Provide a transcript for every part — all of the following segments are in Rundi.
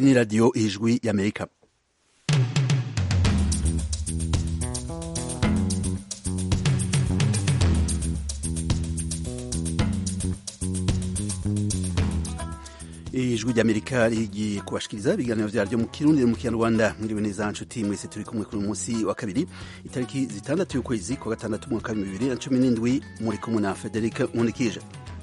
ni radiyo ijwi y'amerika ijwi ry'amerika rigiye kubashikiriza ibiganiro vyaryo mu kirundi no mu kinyarwanda mwiriwe neza nshuti mwese turi kumwe kuri munsi wa kabiri itariki zitandatu y'ukwezi kwa gatandatu umwaka w'ibihumbi bibiri na cumi n'indwi muri kumwe na frederic nkunikije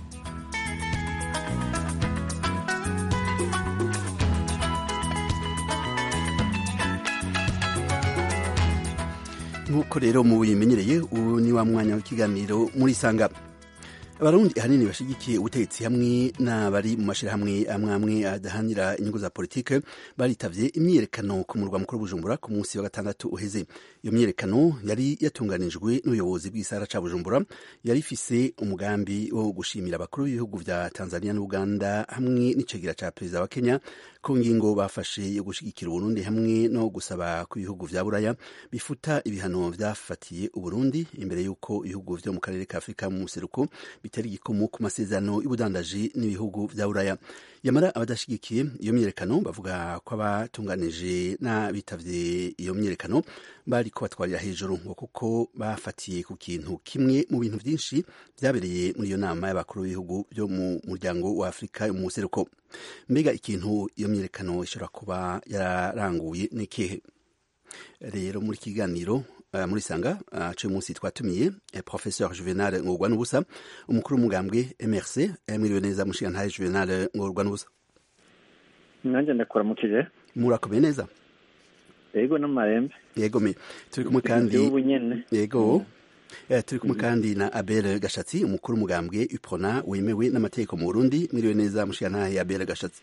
nk'uko rero mubimenyereye ubu ni wa mwanya w'ikiganiro muri sanga abarundi ahanini bashigikiye ubutegetsi hamwe n'abari mu mashirahamwe amwe amwe adahanira inyungu za politike baritavye imyiyerekano ku murwa mukuru Bujumbura ku munsi wa gatandatu uheze iyo myiyerekano yari yatunganijwe n'ubuyobozi bw'isara ca Bujumbura yari ifise umugambi wo gushimira abakuru b'ibihugu vya Tanzania n'Uganda hamwe n'icegera ca perezida wa Kenya ku ngingo bafashe yo gushigikira Uburundi hamwe no gusaba ku bihugu vya Buraya bifuta ibihano vyafatiye Uburundi imbere y'uko ibihugu vyo mu karere ka Afurika mu museruko bitari igikomo ku masezerano y'ubudandaji n'ibihugu vya Buraya yamara abadashigikiye iyo myiyerekano bavuga ko abatunganije n'abitavye iyo myiyerekano bari ko batwarira hejuru ngo kuko bafatiye ku kintu kimwe mu bintu vyinshi vyabereye muri iyo nama y'abakuru b'ibihugu vyo mu muryango wa Afurika mu museruko mbega ikintu iyo myiyerekano ishobora kuba yararanguye n'ikihe rero muri kiganiro Uh, muri sanga uh, cyo munsi twatumiye eh, professeur Juvenal Ngorwa n'ubusa umukuru w'umugambwe MRC eh, mwiriwe neza mushiga ntaye Juvenal Ngorwa n'ubusa nanjye ndakuramukije murakomeye neza yego n'amarembe yego me turi kumwe kandi ubu nyene yego eh, turi kumwe kandi na Abel Gashatsi umukuru w'umugambwe UPRONA wemewe n'amategeko mu Burundi mwiriwe neza mushiga ntaye Abel Gashatsi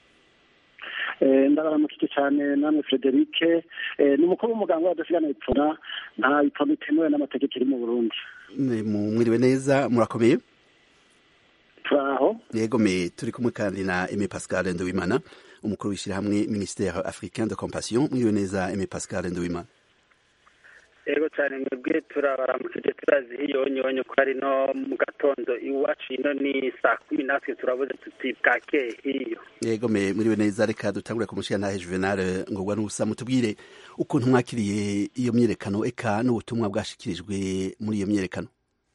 ndabaramukije cyane namwe frederic ni umukuru w'umuganga w'adasigana ipfuna nta ipfuna itemewe n'amategeko iri mu burundi mwiriwe neza murakomeye turaho yego me turi kumwe kandi na Aimé Pascal Nduwimana umukuru w'ishyirahamwe ministère africain de compassion mwiriwe neza Aimé Pascal Nduwimana ego cyane mwebwe turabaramukije turazi hiyonyonyo ko ari no mu gatondo iwacu ino ni saa kumi natwe turabuze tuti bwakeye hiyo yego me mwiriwe neza reka dutangure ku mushiya ntahe Juvenal ngorwa n'ubusa mutubwire ukuntu mwakiriye iyo myiyerekano eka n'ubutumwa bwashikirijwe muri iyo myiyerekano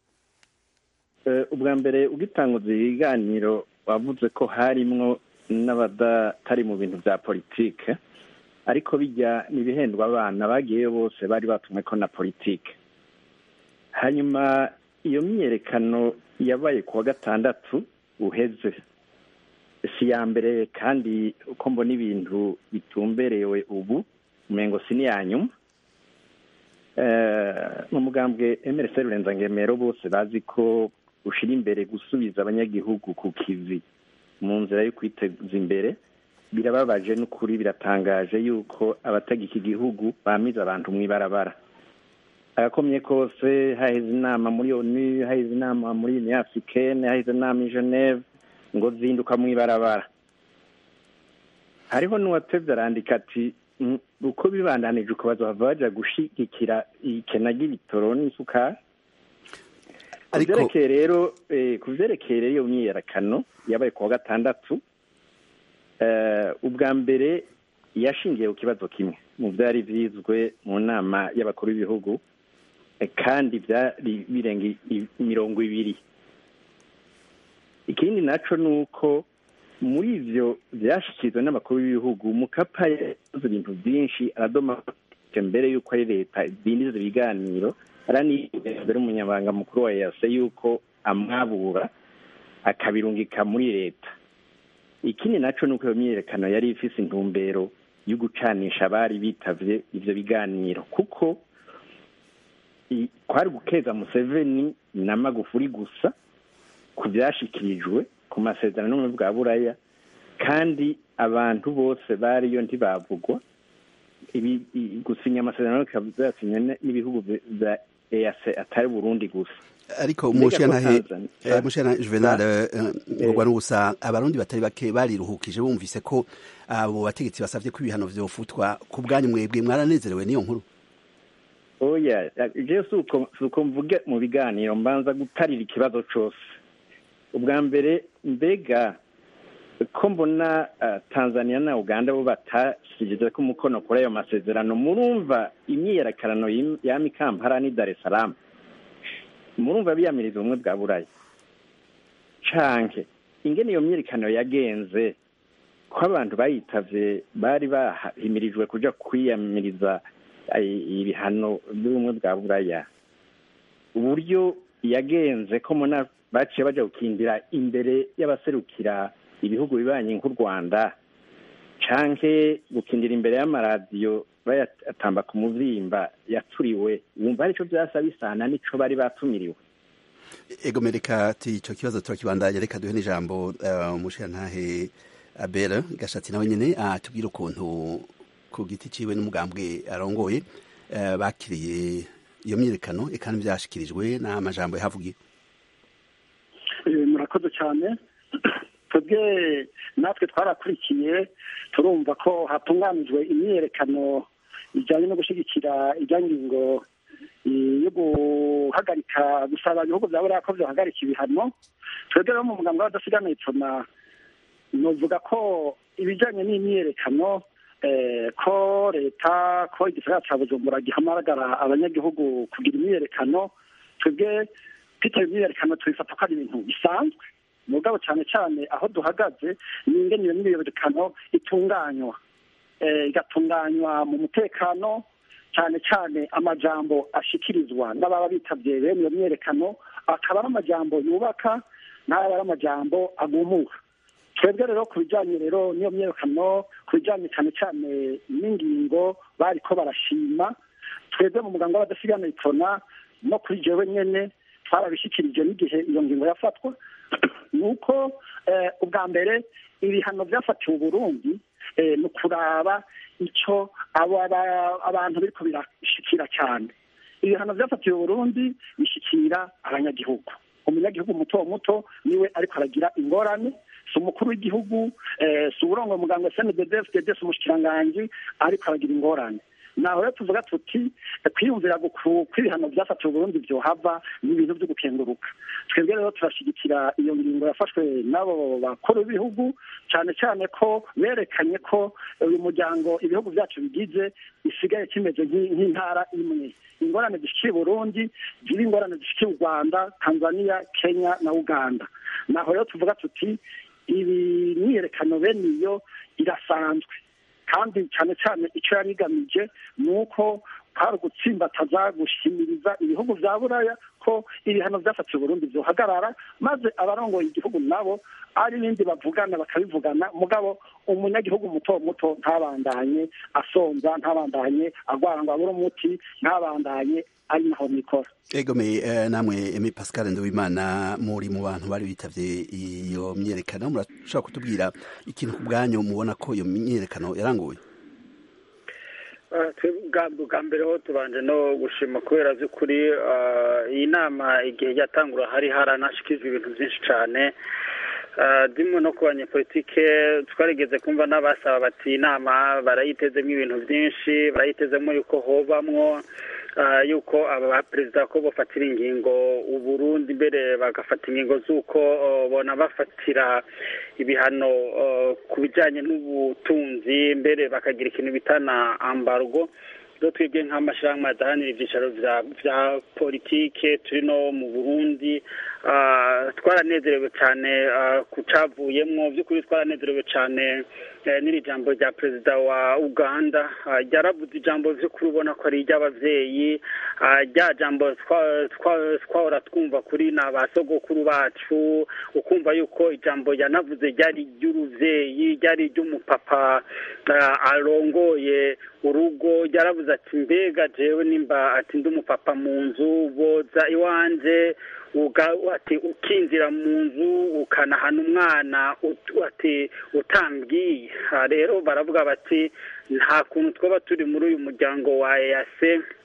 ubwa mbere ugitanguza ibiganiro wavuze ko harimwo n'abadatari mu bintu bya politike ariko bijya n'ibihendwa abana bagiyeyo bose bari batumwe ko na politike hanyuma iyo myiyerekano yabaye ku wa gatandatu uheze si ya mbere kandi uko mbona ibintu bitumberewe ubu umengo si n'iya nyuma mu mugambwe emerese rurenza bose bazi ko ushyira imbere gusubiza abanyagihugu ku kivi mu nzira yo kwiteza imbere birababaje n'ukuri biratangaje yuko abatagika igihugu bamize abantu mu ibarabara agakomye kose haheze inama muri onu haheze inama muri union africaine haheze inama i geneve ngo zinduka mu ibarabara hariho n'uwatevye arandika ati uko bibandanije uko bazohava baja gushigikira ikena ry'ibitoro n'isukari kuvyerekeye rero kuvyerekeye rero iyo myiyerekano yabaye ku wa gatandatu ubwa mbere yashingiye ku kibazo kimwe mu byari byizwe mu nama y'abakuru b'ibihugu kandi byari birenga mirongo ibiri ikindi nacyo ni uko muri ibyo byashyikirizwa n'abakuru b'ibihugu mukapa yakoze ibintu byinshi aradoma mbere y'uko ari leta idindiza ibiganiro araniyemeza umunyamabanga mukuru wa yase y'uko amwabura akabirungika muri leta ikindi nacyo ni uko iyo myiyerekano yari ifise intumbero yo gucanisha abari bitavye ivyo biganiro kuko kwari gukeza museveni na magufuri gusa ku vyashikirijwe ku masezerano n'ubumwe bwa buraya kandi abantu bose bariyo ntibavugwa gusinya amasezerano bikaba vyasinywe n'ibihugu vya eac atari burundi gusa ariko umushana mushana Juvenal ngorwa n'ubusa abarundi batari bake bariruhukije bumvise ko abo bategetsi basavye ko ibihano vyofutwa ku bwanyu mwebwe mwaranezerewe n'iyo nkuru oya je suko mvuge mu biganiro mbanza gutarira ikibazo cose ubwa mbere mbega ko mbona tanzania na uganda bo batashyize ko umukono kuri ayo masezerano murumva imyiyerekanano yami kampala ni dar es salaam murumva biyamiriza ubumwe bwa buraya canke ingene iyo myiyerekano yagenze ko abantu bayitavye bari bahimirijwe kuja kwiyamiriza ibihano by'ubumwe bwa buraya uburyo yagenze ko muna baciye baja gukindira imbere y'abaserukira ibihugu bibanye nk'u rwanda canke gukindira imbere y'amaradiyo bayatamba ku muvyimba yaturiwe wumva arico vyasa bisana nico bari batumiriwe egome reka ati ico kibazo turakibandanya reka duhe n'ijambo umushirantahe abera gashatsi nawe nyene atubwire ukuntu ku giti ciwe n'umugambwe arongoye bakiriye iyo myiyerekano eka n'ivyashikirijwe n'amajambo yahavugiye murakoze cyane twebwe natwe twarakurikiye turumva ko hatunganijwe imyiyerekano ijyanye no gushyigikira ijyangingo yo guhagarika gusaba ibihugu bya buriya ko byohagarika ibihano twebwe rero mu muganga w'abadasigana ipfuna nuvuga ko ibijyanye n'imyiyerekano ko leta ko igisagara cya bujumbura gihamagara abanyagihugu kugira imyiyerekano twebwe twitaba imyiyerekano tubifata ko ari ibintu bisanzwe mugabo cyane cyane aho duhagaze ni ingene iyo myiyerekano itunganywa igatunganywa mu mutekano cyane cyane amajambo ashikirizwa n'ababa bitabye bene iyo myiyerekano akaba ari amajambo yubaka n'aba ari amajambo agumuka twebwe rero ku bijyanye rero n'iyo myiyerekano ku bijyanye cyane cyane n'ingingo bari ko barashima twebwe mu muganga w'abadasigana itona no kuri jewe nyene twarabishyikirije n'igihe iyo ngingo yafatwa ni uko ubwa mbere ibihano byafatiwe uburundi ni ukuraba icyo abantu biriko birashikira cyane ibihano byafatiwe uburundi bishikira abanyagihugu umunyagihugu muto muto niwe ariko aragira ingorane si umukuru w'igihugu si uburongo muganga sndd fdd si umushikiranganji ariko aragira ingorane naho rero tuvuga tuti kwiyumvira kw'ibihano byafatiwe uburundi byohava ni ibintu byo gukenguruka twebwe rero turashyigikira iyo ngingo yafashwe n'abo bakuru b'ibihugu cyane cyane ko berekanye ko uyu muryango ibihugu byacu bigize isigaye kimeze nk'intara imwe ingorane zishikiye burundi ziri ingorane zishikiye u rwanda tanzania kenya na uganda naho rero tuvuga tuti ibi myiyerekano bene iyo irasanzwe kandi cyane cyane icyo yari igamije ni uko hari ugutsimbataza gushimiriza ibihugu bya buraya ko ibihano byafatiwe Burundi byohagarara maze abarongoye igihugu nabo ari ibindi bavugana bakabivugana mugabo umunyagihugu muto muto ntabandanye asonza ntabandanye agwara ngo abure umuti ntabandanye ari naho mikora egome namwe emi pascal nduwimana muri mu bantu bari bitavye iyo myerekano murashobora kutubwira ikintu ku bwanyu mubona ko iyo myerekano yaranguye bwa mbere ho tubanje no gushima kubera by'ukuri iyi nama igihe yatangura hari haranashikijwe ibintu byinshi cyane ndimo no ku banyepolitike twarigeze kumva n'abasaba bati inama barayitezemo ibintu byinshi barayitezemo yuko hobamwo yuko aba baperezida ko bafatira ingingo uburundi mbere bagafata ingingo z'uko bona bafatira ibihano ku bijyanye n'ubutunzi mbere bakagira ikintu bita na ambargo rero twebwe nk'amashyirahamwe adahanira ibyicaro bya politike turi no mu burundi twaranezerewe cyane ku cyavuyemo by'ukuri twaranezerewe cyane n'iri jambo rya perezida wa uganda ryaravuze ijambo by'ukuri ubona ko ari iry'ababyeyi rya jambo twahora twumva kuri ni abasogokuru bacu ukumva yuko ijambo yanavuze ryari iry'urubyeyi ryari iry'umupapa arongoye urugo ryaravuze ati mbega jewe nimba ati ndi umupapa mu nzu boza iwanje ati ukinjira mu nzu ukanahana umwana ati utambwiye rero baravuga bati nta kuntu twaba turi muri uyu muryango wa eyase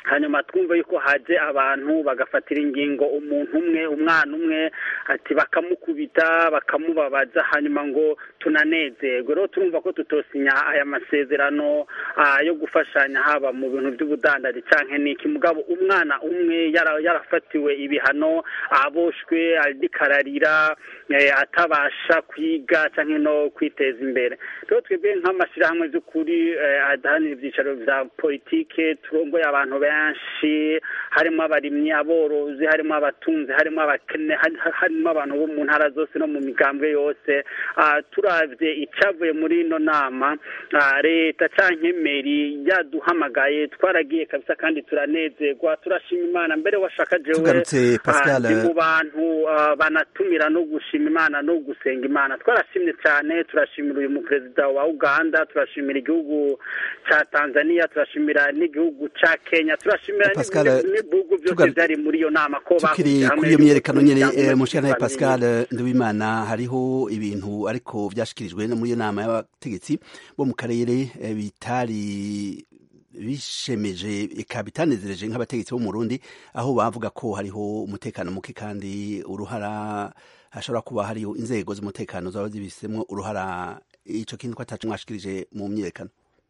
hanyuma twumva yuko haje abantu bagafatira ingingo umuntu umwe umwana umwe ati bakamukubita bakamubabaza hanyuma ngo tunanezerwe rero turumva ko tutosinya aya masezerano yo gufashanya haba mu bintu by'ubudandaji cyangwa n'iki mugabo umwana umwe yarafatiwe ibihano aboshwe arikararira atabasha kwiga cyangwa no kwiteza imbere rero twebwe nk'amashyirahamwe by'ukuri adahanira ibyicaro bya politike turongoye abantu benshi harimo abarimyi aborozi harimo abatunzi harimo abakene harimo abantu bo mu ntara zose no mu migambwe yose turabye icyavuye muri ino nama leta cyangwa meri yaduhamagaye twaragiye kabisa kandi turanezerwa turashima imana mbere washaka jewe mu bantu banatumira no gushima imana no gusenga imana twarashimye cyane turashimira uyu muperezida wa uganda turashimira igihugu cya tanzania turashimira n'igihugu cya kenya turashimira n'ibihugu byose byari muri iyo nama ko tukiri kuri iyo myerekano nyine mushana pascal nduwimana hariho ibintu ariko byashyikirijwe muri iyo nama y'abategetsi bo mu karere bitari bishemeje eka bitanezereje nk'abategetsi bo mu Burundi aho bavuga ko hariho umutekano muke kandi uruhara hashobora kuba hariho inzego z'umutekano zaba zibisemo uruhara ico kintu ko atacu mwashikirije mu myerekano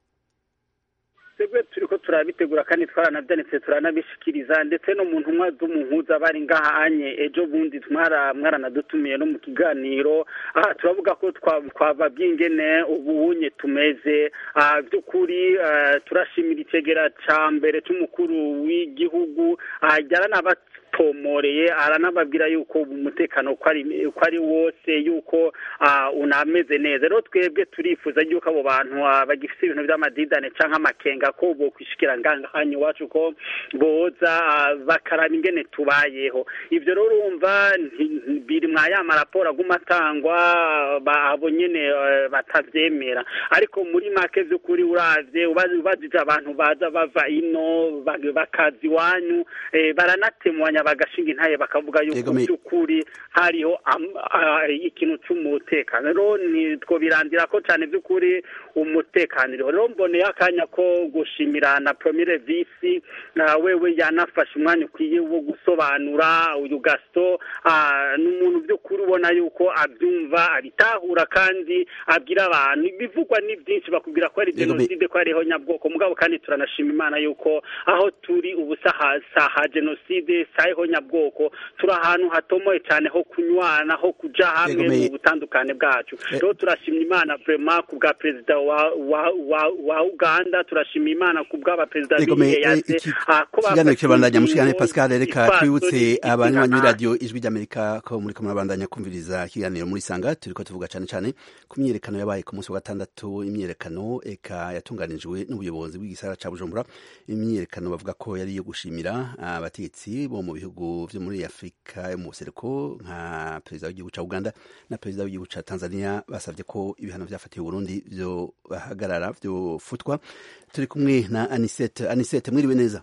twebwe turi ko turabitegura kandi twaranabyanitse turanabishikiriza ndetse no mu ntumwa z'umuhuza bari ngaha anye ejo bundi mwaranadutumiye no mu kiganiro aha turavuga ko twababwiye ingene ubunye tumeze by'ukuri turashimira icegera ca mbere c'umukuru w'igihugu yaranaba pomoreye aranababwira yuko umutekano ko ari wose yuko unameze neza rero twebwe turifuza yuko abo bantu bagifite ibintu by'amadidane cyangwa amakenga ko bokwishikira ngangahanya iwacu ko boza bakaraba ingene tubayeho ibyo rero urumva biri mwa ya maraporo aguma atangwa abo nyene batavyemera ariko muri make vy'ukuri uravye ubajije abantu baza bava ino bakaza iwanyu baranatemwanya bagashinga intaye bakavuga yuko by'ukuri hariho ikintu cy'umutekano rero ntitwobirandira ko cyane by'ukuri umutekano uriho rero mboneye akanya ko gushimira na promire visi wewe yanafashe umwanya ukwiye wo gusobanura uyu gasito ni umuntu by'ukuri ubona yuko abyumva abitahura kandi abwira abantu ibivugwa ni byinshi bakubwira ko ari jenoside ko hariho nyabwoko mugabo kandi turanashima imana yuko aho turi ubu saha jenoside saha nyabwoko turi ahantu hatomoye cyane ho kunywana ho kuja hamwe mu butandukane bwacu rero turashimye imana vrema ku bwa perezida wa wa wa wa uganda turashima imana ku bw'abaperezida b'iyeyase ikiganiro kirabandanya mushikane pascal reka twibutse abanywanyi b'iradiyo ijwi ry'amerika ko muri ko murabandanya kumviriza ikiganiro muri sanga turiko tuvuga cane cane ku myiyerekano yabaye ku munsi wa gatandatu imyiyerekano eka yatunganijwe n'ubuyobozi bw'igisagara ca bujumbura imyiyerekano bavuga ko yari iyo gushimira abategetsi bo mu bihugu vyo muri afurika yo mu buseruko nka perezida w'igihugu ca uganda na perezida w'igihugu ca tanzania basavye ko ibihano vyafatiwe burundi vyo bahagarara vyofutwa turi kumwe na anisete anisete mwiriwe neza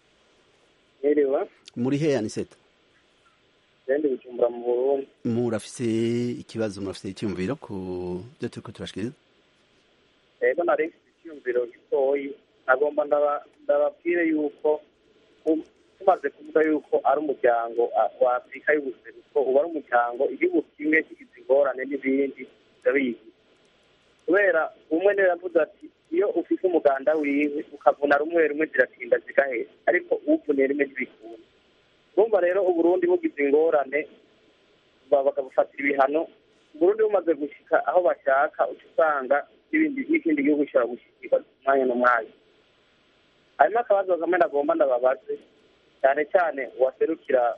mwiriwe muri he anisete ndi bujumbura mu burundi murafise ikibazo murafise icyumviro ku byo turiko turashikiriza rero nari mfite icyumviro gitoyi nagomba ndababwire yuko tumaze kuvuga yuko ari umuryango wa afurika y'ubuseruko uba ari umuryango igihugu kimwe kigize ingorane n'ibindi ndabizi kubera umwe niwe yavuze ati iyo ufite umuganda wiwe ukavuna rumwe rumwe ziratinda zigahera ariko uvuniye rimwe ntibikunda urumva rero uburundi bugize ingorane bakabufatira ibihano uburundi bumaze gushyika aho bashaka uca usanga n'ikindi gihugu gishobora gushyikirwa umwanya n'umwanya harimo akabazo kamwe nagomba ndababaze cyane cyane uwaserukira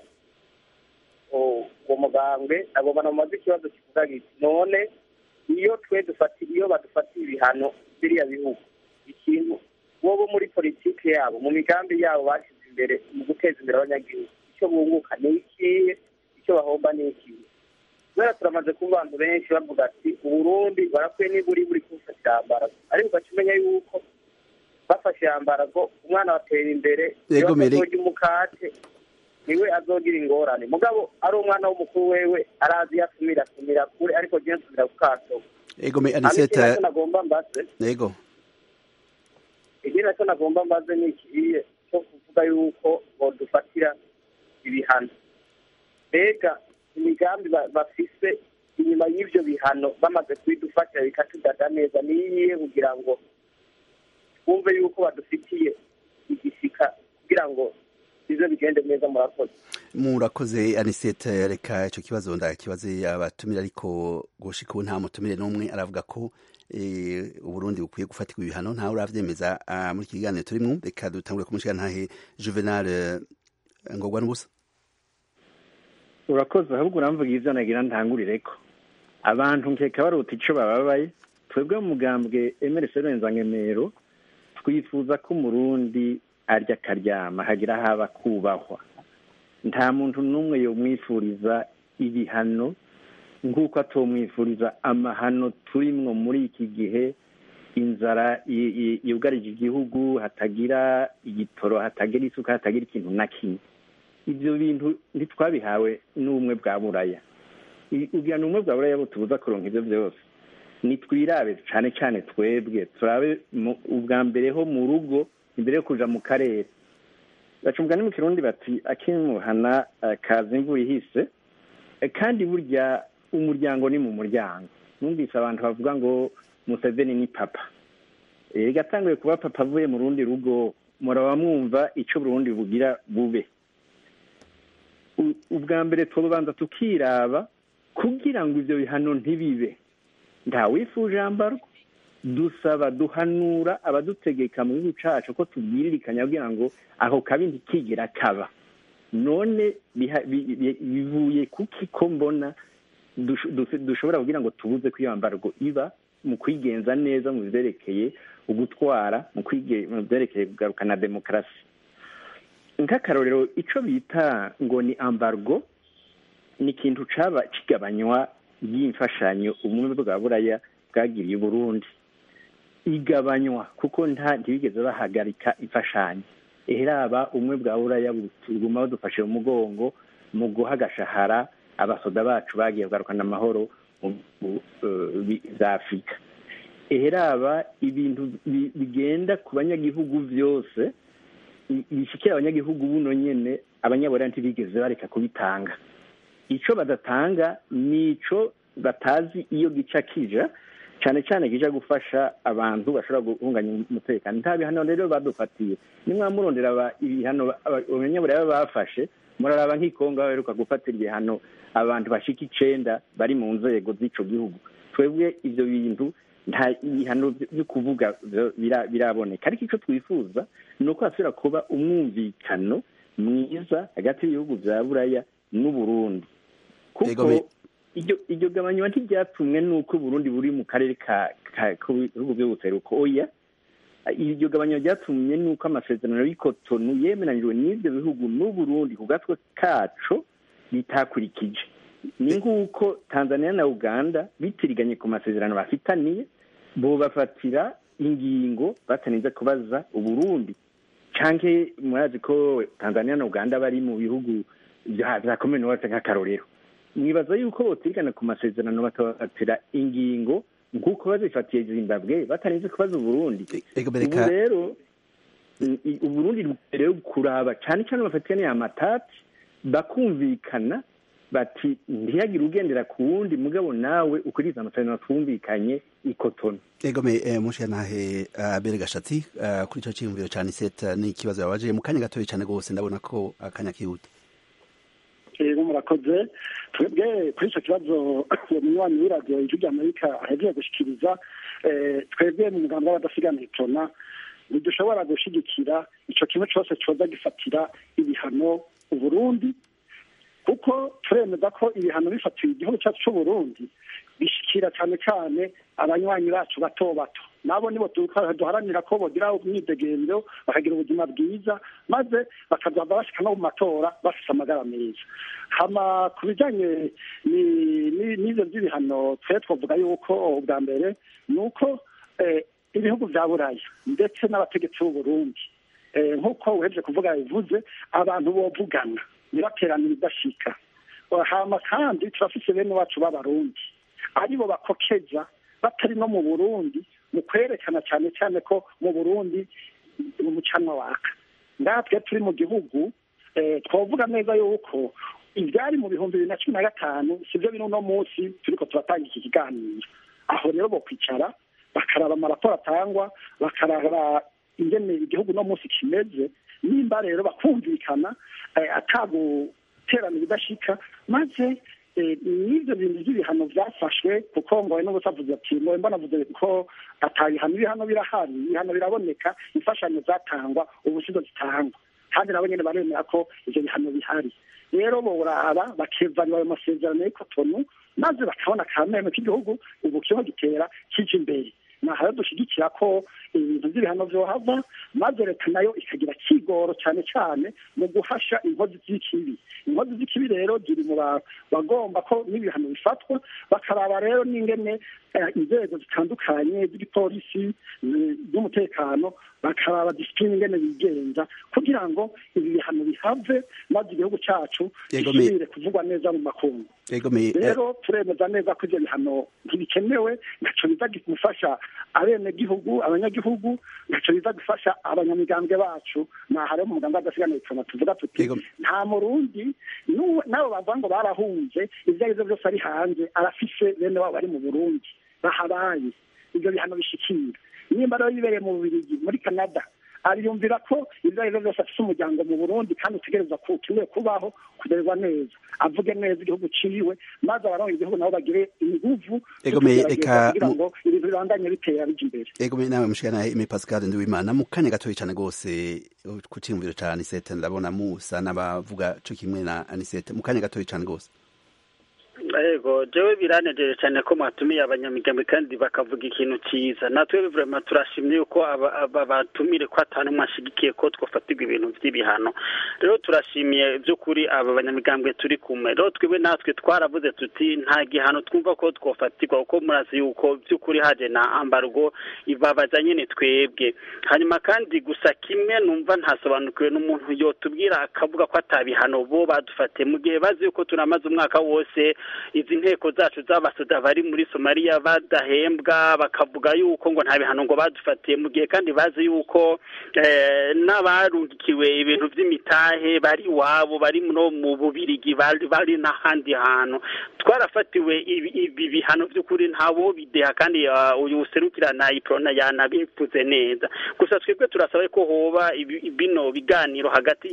uwo mugambwe agomba namubaze ikibazo kivuga giti none iyo twe dufati iyo badufatiye ibihano biriya bihugu ikintu bo bo muri politiki yabo mu migambi yabo bashyize imbere mu guteza imbere abanyagihugu icyo bunguka ni ikihe icyo bahomba ni ikihe kubera turamaze kuba abantu benshi bavuga ati uburundi barakwiye niba uri buri kufatira ambarago ariko ugaca umenya yuko bafashe ambarago umwana batera imbere iyo azorya umukate niwe azogira ingorane mugabo ari umwana w'umukuru wewe arazi iyo asumira asumira kure ariko je nsumira ku kato ego me aniseta nagomba mbaze ego ikindi nacyo nagomba mbaze ni ikiye cyo kuvuga yuko bodufatira ibihano mbega imigambi ba- bafise inyuma y'ivyo bihano bamaze kubidufatira bikatudada neza ni iyihe kugira ngo twumve yuko badufitiye igishika kugira ngo bize bigende neza murakoze murakoze anisete reka icyo kibazo ndakibaze abatumire ariko gushika ubu nta mutumire n'umwe aravuga ko eh, uburundi bukwiye gufatirwa ibihano ntawe uravyemeza ah, muri iki kiganiro turimwo reka dutangure kumushiga ntahe juvenal eh, ngorwa n'ubusa urakoze ahubwo uramvuga ivyo nagira ntangurireko abantu nkeka baruta ico bababaye twebwe mu mugambwe emerese rurenzangemero twifuza ko umurundi arya akaryama hagira haba kubahwa nta muntu n'umwe yomwifuriza ibihano nk'uko atomwifuriza amahano turimwo muri iki gihe inzara i- i- yugarije igihugu hatagira igitoro hatagira isuka hatagira ikintu na kimwe ibyo bintu ntitwabihawe n'ubumwe bwa buraya I- ubwira ni ubumwe bwa buraya butubuza kuronka ibyo byose nitwirabe cyane cyane twebwe turabe mu- ubwa mbere ho mu rugo imbere yo kuja mu karere baca umugani mu kirundi bati akimuhana eh, kaza imvura ihise Eh, kandi burya umuryango ni mu muryango numvise abantu bavuga ngo museveni ni papa Eh, gatanguye kuba papa avuye mu rundi rugo muraba mwumva ico burundi bugira bube U- ubwa mbere tubanza tukiraba kugira ngo ivyo bihano ntibibe ntawifuje ambarwa dusaba duhanura abadutegeka mu gihugu cacu ko tubwiririkanya kugira ngo ako kabi ntikigera kaba none biha- bi- bi- bivuye kuki ko mbona dush- dush- dushobora kugira ngo tubuze ko iyo mbargo iba mu kwigenza neza mu vyerekeye ugutwara mu kwige- mu vyerekeye kugarukana demokarasi nk'akarorero ico bita ngo ni ambargo ni ikintu caba kigabanywa y'imfashanyo ubumwe bwa buraya bwagiriye uburundi igabanywa kuko nta ntibigeze bahagarika imfashanyo eheraba ubumwe bwa buraya buguma badufashe mu mugongo mu guha agashahara abasoda bacu bagiye kugarukana amahoro mu bihugu, eh, bi- za afurika eheraba ibintu bi- bigenda ku banyagihugu vyose i- bishikira abanyagihugu buno nyene abanyaburaya ntibigeze bareka kubitanga ico badatanga nico batazi iyo gica kija cane cane kija gufasha abantu bashobora guhunganya umutekano nta bihano rero badufatiye nimwamurondera aba- ibihano ba- aba- abanyaburaya bafashe muraraba nk'ikongo baheruka gufatira ibihano abantu bashika icenda bari mu nzego z'ico gihugu twebwe ivyo bintu nta ibihano byo kuvuga vyo bira- biraboneka ariko ico twifuza ni uko hasubira kuba umwumvikano mwiza hagati y'ibihugu vya buraya n'uburundi Ego kuko me- iryo iryo gabanywa ntiryatumwe n'uko uburundi buri mu karere ka ka- k'ibihugu vy'ubuseruko oya iryo gabanywa ryatumye n'uko amasezerano y'ikotonu yemeranijwe n'ivyo bihugu n'uburundi ku gatwe kaco bitakurikije ni nk'uko tanzania na uganda bitiriganye ku masezerano bafitaniye bobafatira ingingo batarinze kubaza uburundi canke murazi ko tanzania na uganda bari mu bihugu vya vya commonwealth nk'akarorero mwibaza yuko botirigana ku masezerano bakabafatira ingingo nk'uko bazifatiye zimbabwe batarinze kubaza uburundi ego ubu bereka rero i- i- uburundi rero kuraba cane cane bafatikaniye amatati bakumvikana bati ntihagire ugendera ku wundi mugabo nawe ukuriza amasezerano twumvikanye ikotoni ego me eh, mushiga ntahe uh, bere gashatsi uh, kuri ico ciyumviro ca anisete ni ikibazo yabaje mu kanya gatoya cane gose ndabona ko akanya kihuta rero murakoze twebwe kuri icyo kibazo umunywanyi w'iradiyo ijwi ry'amerika ahejeje gushikiriza eh, twebwe mu mugambi w'abadasigana itona ntidushobora gushigikira ico kimwe cose coza gifatira ibihano uburundi kuko turemeza ko ibihano bifatiwe igihugu cyacu c'uburundi bishikira cane cane abanywanyi bacu bato bato nabo nibo duka- duharanira ko bogira umwidegemvyo bakagira ubuzima bwiza maze bakazava bashika no mu matora bafise amagara meza hama ku bijanye ni- ni- n'ivyo vy'ibihano twe twavuga yuko ubwa mbere ni uko eh, ibihugu vya buraya ndetse n'abategetsi b'uburundi eh, nk'uko uhejeje kuvuga bivuze abantu bovugana ntibaterane ibidashika hama kandi turafise bene wacu b'abarundi aribo bakokeza batari no mu burundi mu kwerekana cyane cyane ko mu burundi umucanwa waka natwe turi mu gihugu twavuga neza yuko ibyari mu bihumbi bibiri na cumi na gatanu sibyo biri uno munsi turiko turatanga iki kiganiro aho rero bo kwicara bakaraba amaraporo atangwa bakaraba ingene igihugu uno munsi kimeze nimba rero bakumvikana ataguterana ibidashika maze n'ibyo bintu by'ibihano byafashwe kuko ngo n'ubusa avuze ati ngo mbona avuze ko atabihano ibihano birahari ibihano biraboneka imfashanyo zatangwa ubu sizo zitangwa kandi nabo nyine baremera ko ibyo bihano bihari rero boraba bakevanira ayo masezerano y'ikotonu maze bakabona akameno k'igihugu ubu kiho gitera kije imbere naho rero dushyigikira ko ibintu by'ibihano byohava maze leta nayo ikagira kigoro cyane cyane mu guhasha inkozi z'ikibi inkozi z'ikibi rero ziri mu bagomba ko n'ibihano bifatwa bakaraba rero n'ingene inzego zitandukanye z'igipolisi z'umutekano bakaraba disipline ingene bigenza kugira ngo ibi bihano bihave maze igihugu cyacu gisubire kuvugwa neza mu makungu rero turemeza neza ko ibyo bihano ntibikenewe ntaco biza gufasha abenegihugu abanyagihugu ntaco biza gufasha abanyamigambwe bacu naha rero mu mugambwe adasigana bituma tuvuga tuti nta murundi nabo bavuga ngo barahunze ivyo ari vyo vyose ari hanze arafise bene wabo bari mu burundi bahabaye ivyo bihano bishikira nimba rero yibereye mu bubirigi muri canada ariyumvira ko ibyo ari byo byose afite umuryango mu burundi kandi utegereza ko ukeneye kubaho kumererwa neza avuge neza igihugu ciwe maze abarongo igihugu nabo bagire inguvu kugira ngo ibintu bibandanye bitera bija imbere egome nawe mushikana ime pascal ndiwimana mu kanya gatoyi cane rwose ku ciyumviro ca anisete ndabona musa n'abavuga co kimwe na anisete mu kanya gatoyi cane rwose yego jewe biranejeje cyane ko mwatumiye abanyamigambi kandi bakavuga ikintu cyiza natwe vraiment turashimye yuko aba batumire ko atanu mwashigikiye ko twafatirwa ibintu by'ibihano rero turashimiye by'ukuri aba banyamigambwe turi kumwe rero twebwe natwe twaravuze tuti nta gihano twumva ko twafatirwa kuko murazi yuko by'ukuri haje na ambargo ibabaza nyine twebwe hanyuma kandi gusa kimwe numva ntasobanukiwe n'umuntu yotubwira akavuga ko atabihano bo badufatiye mu gihe bazi yuko tunamaze umwaka wose izi nteko zacu z'abasoda bari muri somaliya badahembwa bakavuga yuko ngo nta bihano ngo badufatiye mu gihe kandi bazi yuko n'abarungikiwe ibintu by'imitahe bari iwabo bari no mu bubirigi bari n'ahandi hantu twarafatiwe ibi bihano by'ukuri ntabo bideha kandi uyu userukirana iprona yanabivuze neza gusa twebwe turasaba ko hoba bino biganiro hagati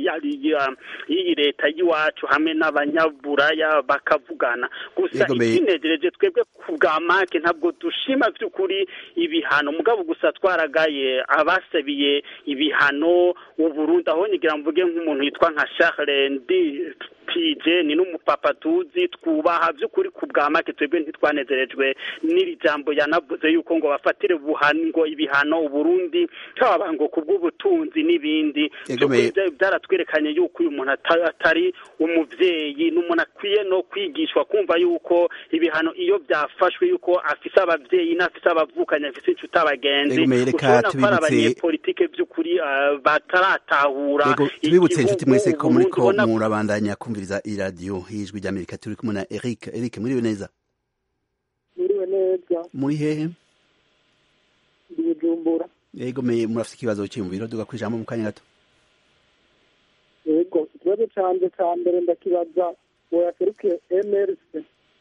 y'iyi leta y'iwacu hamwe n'abanyaburaya bakavugana gusa ikinejereje twebwe ku bwa make ntabwo dushima by'ukuri ibihano mugabo gusa twaragaye abasabiye ibihano uburundi aho nyigira mvuge nk'umuntu yitwa nka Charles Ndi tije ni n'umupapa tuzi twubaha by'ukuri ku bwa make twebwe ntitwanezerejwe n'iri jambo yanavuze yuko ngo bafatire ngo ibihano uburundi haba ngo ku bw'ubutunzi n'ibindi byaratwerekanye yuko uyu muntu atari umubyeyi n'umuntu akwiye no kwigishwa kumva yuko ibihano iyo byafashwe yuko afise ababyeyi n'afise abavukanye afise inshuti abagenzi ushobora ko ari abanyepolitike by'ukuri bataratahura tubibutse inshuti mwese ko muriko murabandanya kumviriza iradiyo y'ijwi ry'amerika turi kumwe na eric eric muriwe neza muriwe neza muri hehe ndi bujumbura yego me murafite ikibazo cyiyumviro duga ku ijambo mu kanya gato yego ikibazo canje ca mbere ndakibaza boyaserukiye mrc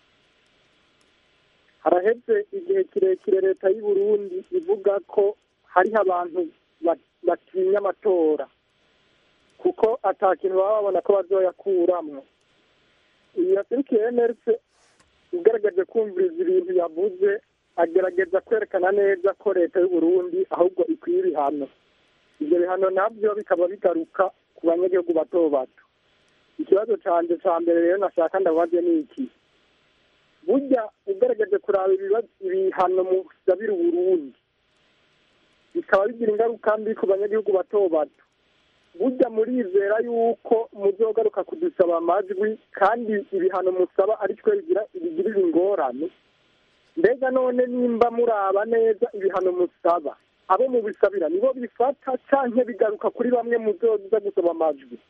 haraheze igihe kirekire leta y'u Burundi ivuga ko hariho abantu batinya amatora kuko ata kintu baba babona ko bazoyakuramwo iyi yaserukiye mrc ugaragaje kumviriza ibintu yavuze agerageza kwerekana neza ko leta y'u Burundi ahubwo ikwiye ibihano ibyo bihano nabyo bikaba bigaruka ku banyagihugu bato bato ikibazo canje ca mbere rero nashaka ndabaze ni iki burya ugaragaje kuraba ibihano musabira uburundi bikaba bigira ingaruka mbi ku banyagihugu bato bato burya murizera yuko muzogaruka kudusaba amajwi kandi ibihano musaba ari twe bigirira ingorane mbega none nimba muraba neza ibihano musaba abo mubisabira nibo bifata canke bigaruka kuri bamwe muzoza gusaba amajwi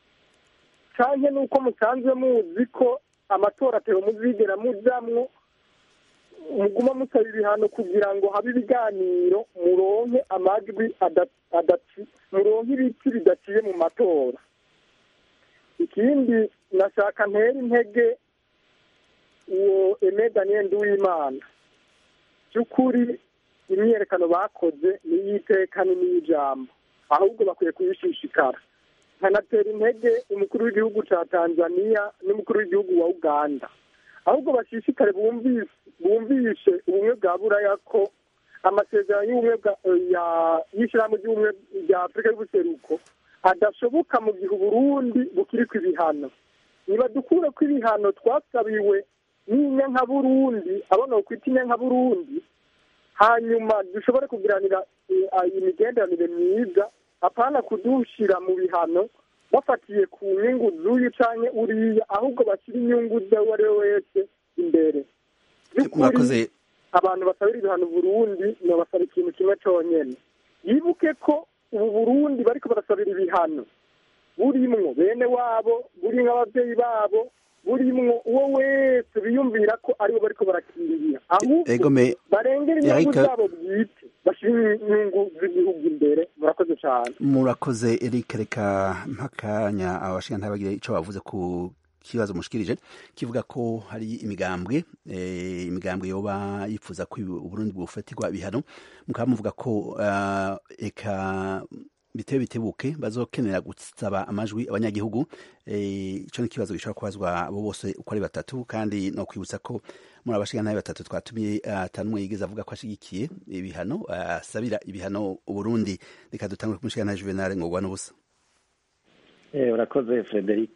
canke nuko musanzwe muzi ko amatora atero muzigera mujamwo muguma musaba ibihano kugira ngo habe ibiganiro muronke amajwi adaci muronke ibiti bidaciye mu matora ikindi nashaka ntera intege uwo eme daniel nduwimana by'ukuri imyiyerekano bakoze n'iy'iteka n'iy'ijambo ahubwo bakwiye kuyishishikara nkanatera intege umukuru w'igihugu cya tanzania n'umukuru w'igihugu wa uganda ahubwo bashishikare bumvishe ubumwe bwa buraya ko amasezerano y'ubumwe y'ishyirahamwe ry'ubumwe rya afurika y'ubuseruko adashoboka mu gihe uburundi bukiri ku ibihano niba dukure ko ibihano twasabiwe n'inyanka burundi abona kwita inyanka burundi hanyuma dushobore kugiranira imigenderanire myiza apana kudushyira mu bihano bafatiye ku nyungu z'uyu cyangwa uriya ahubwo bashyira inyungu z'uwo ari we wese imbere by'ukuri abantu basabira ibihano burundi ntibasaba ikintu kimwe cyonyine yibuke ko ubu burundi bariko barasabira ibihano burimwo bene wabo burimwo ababyeyi babo burimwo uwo wese biyumvira ko aribo bariko barakingira ahubwo barengera inyungu zabo bwite bashyira inyungu z'igihugu imbere murakoze cyane murakoze eric reka mpakanya abashinga ntabagire icyo bavuze ku kibazo mushikirije kivuga ko hari imigambwe imigambwe yoba yifuza ko uburundi bufatirwa ibihano mukaba muvuga ko eka bitewe bitebuke bazokenera gusaba amajwi abanyagihugu icyo ni ikibazo gishobora kubazwa abo bose uko ari batatu kandi no kwibutsa ko muri abashinga nabi batatu twatumiye atanumwe yigeze avuga ko ashigikiye ibihano asabira ibihano uburundi reka dutangure kumushinga na juvenal ngorwa n'ubusa urakoze frederic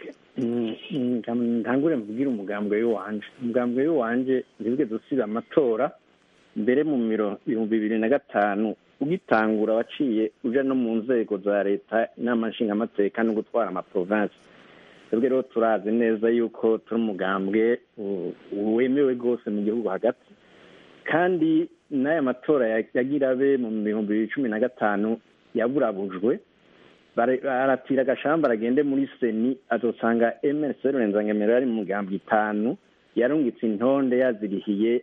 ntangure mbwira umugambwe w'iwanje umugambwe w'iwanje ntibwe dusiba amatora mbere mu bihumbi bibiri na gatanu ugitangura waciye uja no mu nzego za leta inama nshingamateka no gutwara amaprovensi twebwe rero turazi neza yuko turi umugambwe wemewe rwose mu gihugu hagati kandi n'aya matora yagira abe mu bihumbi bibiri cumi na gatanu yaburabujwe baratira agashamba aragende muri seni azosanga emerese rurenzangemero yari mu mugambwe itanu yarungitse intonde yazirihiye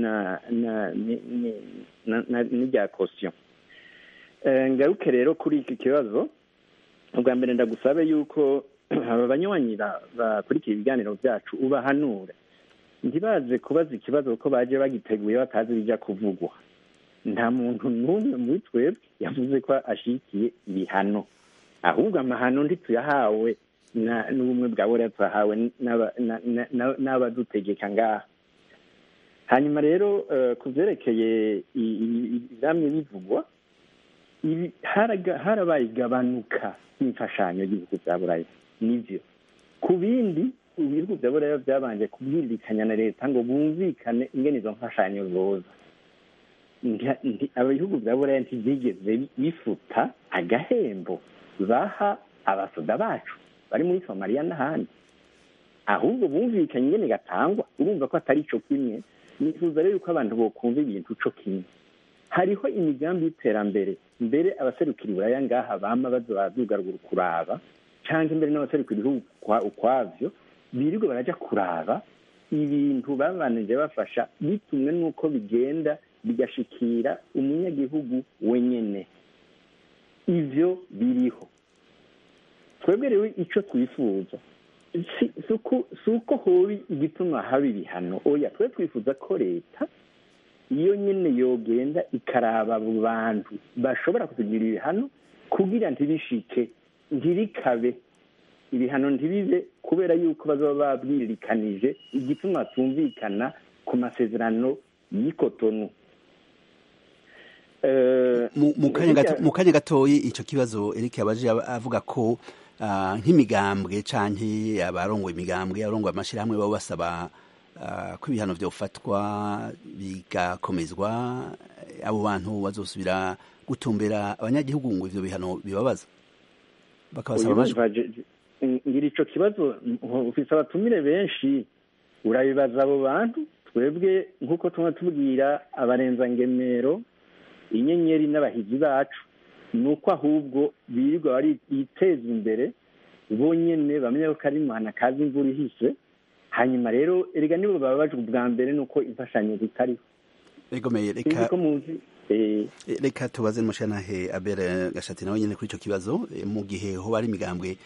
n'irya kosiyo ngaruke rero kuri iki kibazo ubwa mbere ndagusabe yuko aba banywanyi bakurikira ibiganiro byacu ubahanure ntibaze kubaza ikibazo kuko baje bagiteguye batazi bijya kuvugwa nta muntu n'umwe muri twebwe yavuze ko ashyigikiye ibihano ahubwo amahano ntituyahawe n'ubumwe bwa buriya tuyahawe n'abadutegeka ngaha hanyuma rero ku byerekeye ibamye bivugwa harabaye igabanuka y'imfashanyo y'ibihugu bya buraya nibyo ku bindi ibihugu bya buraya byabanje kubwirikanya na leta ngo bumvikane ingene izo mfashanyo zoza ibihugu bya buraya ntibyigeze bifuta agahembo baha abasoda bacu bari muri somaliya n'ahandi ahubwo bumvikanye ingene gatangwa urumva ko atari cyo kimwe nifuza rero yuko abantu bokumva ibintu co kimwe hariho imigambi y'iterambere mbere abaserukira iburaya ngaha bama bazobadugarugura kuraba cyangwa imbere n'abaserukira ibihugu ukwavyo birirwa baraja kuraba ibintu babanije bafasha bitumwe n'uko bigenda bigashikira umunyagihugu wenyene ivyo biriho twebwe rero icyo twifuza si uko hobi igituma haba ibihano oya twe twifuza ko leta iyo nyine yogenda ikaraba abo bantu bashobora kutugira ibihano kugira ntibishike ntibikabe ibihano ntibibe kubera yuko bazaba babwirikanije igituma tumvikana ku masezerano y'ikotonu mu kanya gatoyi icyo kibazo Eric yabaje avuga ko nk'imigambwe canke abarongoye imigambwe abarongoye amashyirahamwe baba basaba ko ibihano byofatwa bigakomezwa abo bantu bazosubira gutumbera abanyagihugu ngo ivyo bihano bibabaza bakabasaba amajwi ngira ico kibazo ufise abatumire benshi urabibaza abo bantu twebwe nk'uko tuma tubwira abarenzangemero inyenyeri n'abahizi bacu ni uko ahubwo birirwa bari biteza imbere bonyene bamenya ko ari imana kazi imvura ihise hanyuma rero erega nibo baba baje ubwa mbere nuko imfashanyo zitariho egomeye reka sinzi ko muzi eh, Eh, reka tubaze n'umushyiranahe abere gashati nawe nyine kuri icyo kibazo eh, mu gihe hoba hari imigambwe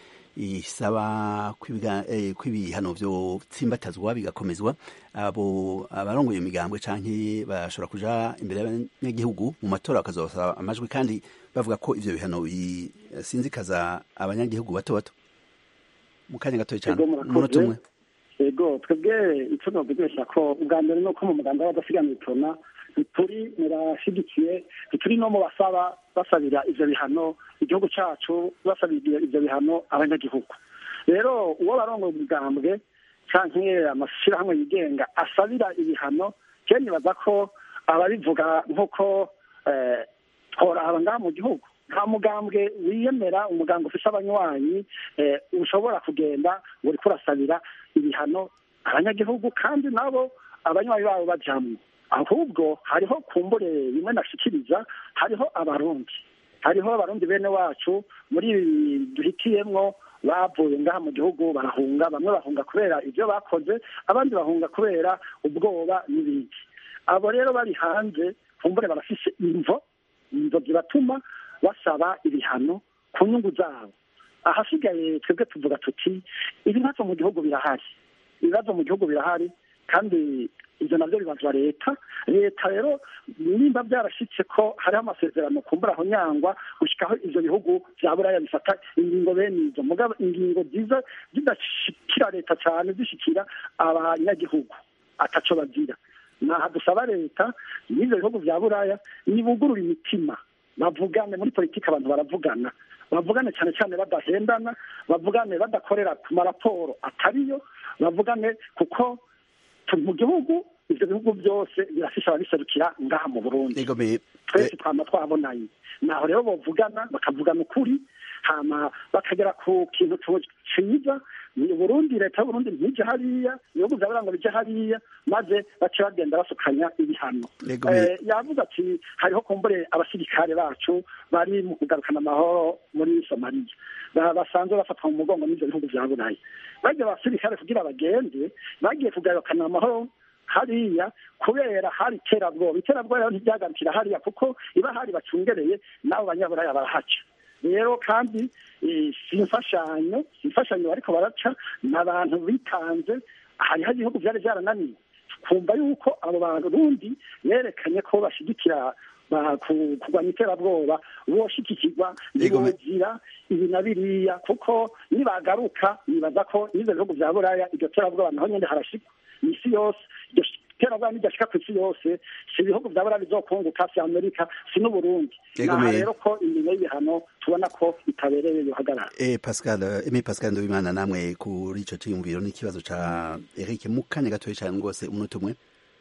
isaba ko ibiga- eh, ko ibihano byo tsimbatazwa bigakomezwa abo abarongoye iyo migambwe canke bashobora kuja imbere y'abanyagihugu mu matora bakazosaba amajwi kandi bavuga ko ivyo bihano bisinzikaza abanyagihugu bato bato mu kanya gatoya cyane Ego, murakoze. umunota umwe ego twebwe icyo novugisha ko ubwa mbere ni uko mu muganda w'abadasiganira itona ntituri murashyigikiye ntituri no mu basaba basabira ivyo bihano igihugu cacu basabira ivyo bihano abanyagihugu rero uwo barongoye umugambwe canke amashyirahamwe yigenga asabira ibihano ke nibaza ko ababivuga nk'uko eh, tworaba ngaha mu gihugu nta mugambwe wiyemera umugambwe ufise abanywanyi eh, ushobora kugenda ngo uriko urasabira ibihano abanyagihugu kandi nabo abanywanyi babo bajamwo ahubwo hariho kumbure bimwe nashikiriza hariho abarundi hariho abarundi bene wacu muri ibi duhitiyemwo bavuye ngaha mu gihugu barahunga bamwe bahunga kubera ibyo bakoze abandi bahunga kubera ubwoba n'ibindi abo rero bari hanze kumbure barafise imvo imvo zibatuma basaba ibihano ku nyungu zabo ahasigaye twebwe tuvuga tuti ibibazo mu gihugu birahari ibibazo mu gihugu birahari kandi ibyo nabyo bibazwa leta leta rero nimba byarashyitse ko hariho amasezerano kumbura aho nyangwa gushyikaho ibyo bihugu bya buraya bifata ingingo bene izo mugabo ingingo nziza zidashyikira leta cyane zishyikira abanyagihugu ataco bagira naha dusaba leta n'ibyo bihugu bya buraya nibugurura imitima bavugane muri politiki abantu baravugana bavugane cyane cyane badahendana bavugane badakorera ku maraporo atariyo bavugane kuko turi mu gihugu ibyo bihugu byose birafisha ababiserukira ngaha mu burundi egomeye twese twama twabonanye naho rero bovugana bakavugana ukuri hama bakagera ku kintu ciza ni burundi leta y'uburundi ntije hariya ibihugu vya buranga bije hariya maze bace bagenda basukanya ibihano Egomeye. Eh, yavuze ati hariho kumbure abasirikare bacu bari mu kugarukana amahoro muri somaliya Ba- basanzwe bafatwa mu mugongo n'ivyo bihugu vya burayi barya abasirikare kugira bagende bagiye kugarukana amahoro hariya kubera hari iterabwoba iterabwoba rero ntibyagarukira hariya kuko iba hari bacungereye n'abo banyaburaya barahaca rero kandi eh, si imfashanyo si imfashanyo bariko baraca ni abantu bitanze hariho ibihugu vyari vyarananiwe kumva yuko abo barundi berekanye ko bashigikira ba- ku- kurwanya iterabwoba boshigikirwa Egome. ntibozira ibi na biriya kuko nibagaruka nibaza ko n'ivyo bihugu vya buraya iryo terabwoba naho nyene harashikwa isi yose iryo terabwoba nidashika ku isi yose si ibihugu vya buraya bizokunguka si amerika si n'uburundi Egome. naha rero ko ingingo y'ibihano tubona ko itabereye yohagarara Eh, Pascal, Aimé Pascal Ndobimana namwe kuri ico ciyumviro n'ikibazo ca Eric mu kanya gatoya cyane rwose umunota umwe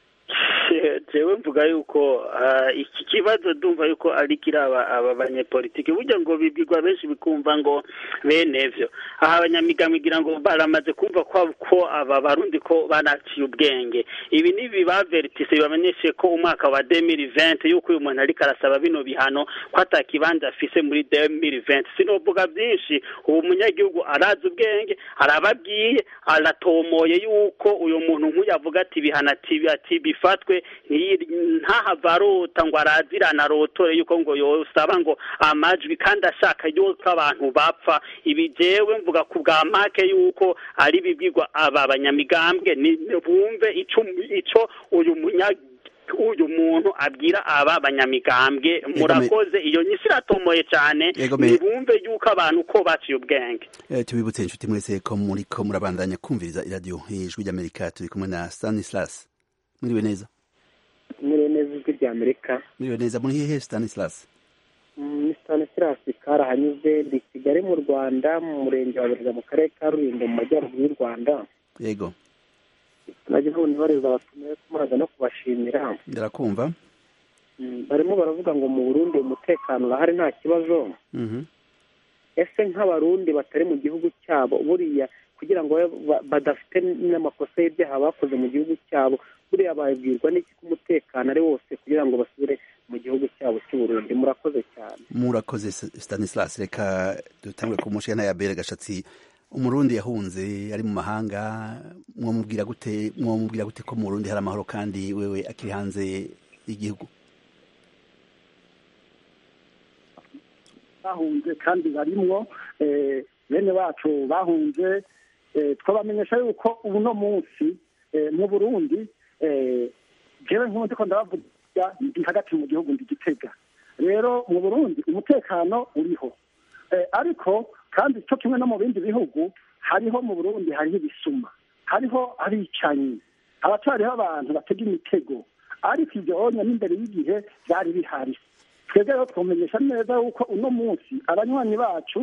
jewe mvuga yuko ah, iki kibazo ndumva yuko ari kiraba aba banyepolitiki burya ngo bibwirwa benshi bikumva ngo bene vyo aha abanyamigambo igira ngo baramaze kumva ko ko aba barundi ko banaciye ubwenge ibi ni bibavertise bibamenyeshe ko umwaka wa 2020 yuko uyu muntu ariko arasaba bino bihano ko atakibanza afise muri 2020 sinovuga byinshi ubu munyagihugu arazi ubwenge arababwiye aratomoye yuko uyu muntu nk'uyu avuga ati bihana ati ati bifatwe ntiyi- ntahava arota ngo arazirana arotore yuko ngo yosaba ngo amajwi kandi ashaka yuko abantu bapfa ibi jewe mvuga ku bwa make yuko ari bibwirwa aba banyamigambwe ni bumve ico ico uyu munya uyu muntu abwira aba banyamigambwe murakoze iyo nyisi iratomoye cyane Egome. nibumve yuko abantu ko baciye ubwenge Eh, tubibutse inshuti mwese ko muriko murabandanya kumviriza iradiyo ijwi ry'Amerika turi kumwe na Stanislas mwiriwe neza muri neza ijwi rya amerika mwiriwe neza muri hehe Stanislas ni stanislas karahanyuze ndi kigali mu rwanda mu murenge wa burega mu karere ka rulindo mu majyaruguru y'u rwanda yego nagira ngo nibariza abatumiwe kumuraza no kubashimira ndarakumva Mm, barimo baravuga ngo mu burundi umutekano urahari nta kibazo Mhm. ese nk'abarundi batari mu gihugu cyabo buriya kugira ngo babe ba- badafite n'amakosa y'ibyaha bakoze mu gihugu cyabo buriya babwirwa n'iki ko umutekano ari wose kugira ngo basubire mu gihugu cyabo cy'u Burundi murakoze cyane murakoze S- Stanislas reka dutangure ku mushana ya Bere gashatsi umurundi yahunze ari mu mahanga mwomubwira gute mwomubwira gute ko mu Burundi hari amahoro kandi wewe akiri hanze igihugu bahunze kandi barimwo bene wacu bahunze twabamenyesha yuko ubu no munsi mu burundi jewe nk'undi ko ndabavuga ndi hagati mu gihugu ndi gitega rero mu burundi umutekano uriho ariko kandi cyo kimwe no mu bindi bihugu hariho mu burundi hariho ibisuma hariho abicanyi abatariho abantu batega imitego ariko ibyo onye n'imbere y'igihe byari bihari twebwe rero twamenyesha neza yuko uno munsi abanywanyi bacu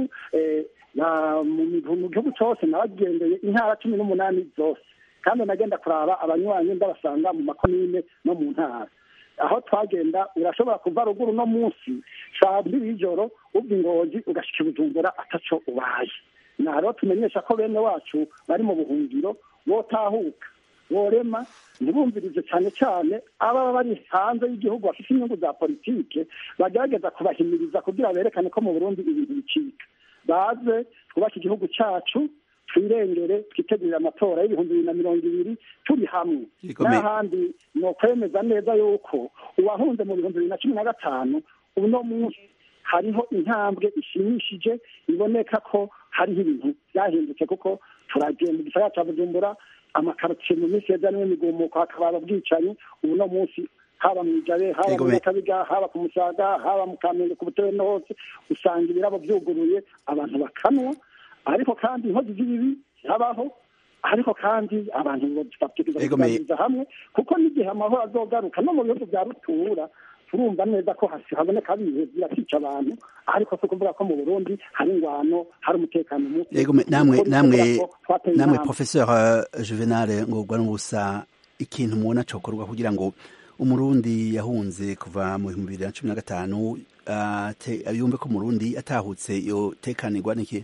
mu gihugu cyose nabagendeye intara cumi n'umunani zose kandi nagenda kuraba abanywanyi ndabasanga mu makomine no mu ntara aho twagenda urashobora kuva ruguru no munsi saa mbiri y'ijoro ubwa ingozi ugashika ibujumbura ataco ubaye na rero tumenyesha ko bene wacu bari mu buhungiro botahuka borema ntibumvirize cyane cyane ababa bari hanze y'igihugu bafite inyungu za politike bagerageza kubahimiriza kugira berekane ko mu burundi ibintu bicika baze twubake igihugu cyacu twirengere twitegurire amatora y'ibihumbi bibiri na mirongo ibiri turi hamwe n'ahandi ni ukwemeza neza yuko uwahunze mu bihumbi bibiri na cumi na gatanu uno munsi hariho intambwe ishimishije iboneka ko hariho ibintu byahindutse kuko turagenda igisagara cya bujumbura amakarotiye mu minsi yeza n'imigumuko hakaba ababwicanyi ubu no munsi haba mu ijabe haba mu nyakabiga haba ku musaga haba mu kamenge ku butewe no hose usanga ibirabo byuguruye abantu bakanwa ariko kandi inkozi z'ibibi zirabaho ariko kandi abantu bategereza kuganiriza hamwe kuko n'igihe amahoro azogaruka no mu bihugu bya rutura turumva neza ko haboneka abihe birakica abantu ariko si ukuvuga ko mu burundi hari ingwano hari umutekano muke namwe namwe namwe professeur juvenal ngorwa n'ubusa ikintu mubona cokorwa kugira ngo umurundi yahunze kuva mu bihumbi bibiri na cumi na gatanu yumve ko umurundi atahutse yotekanirwa n'iki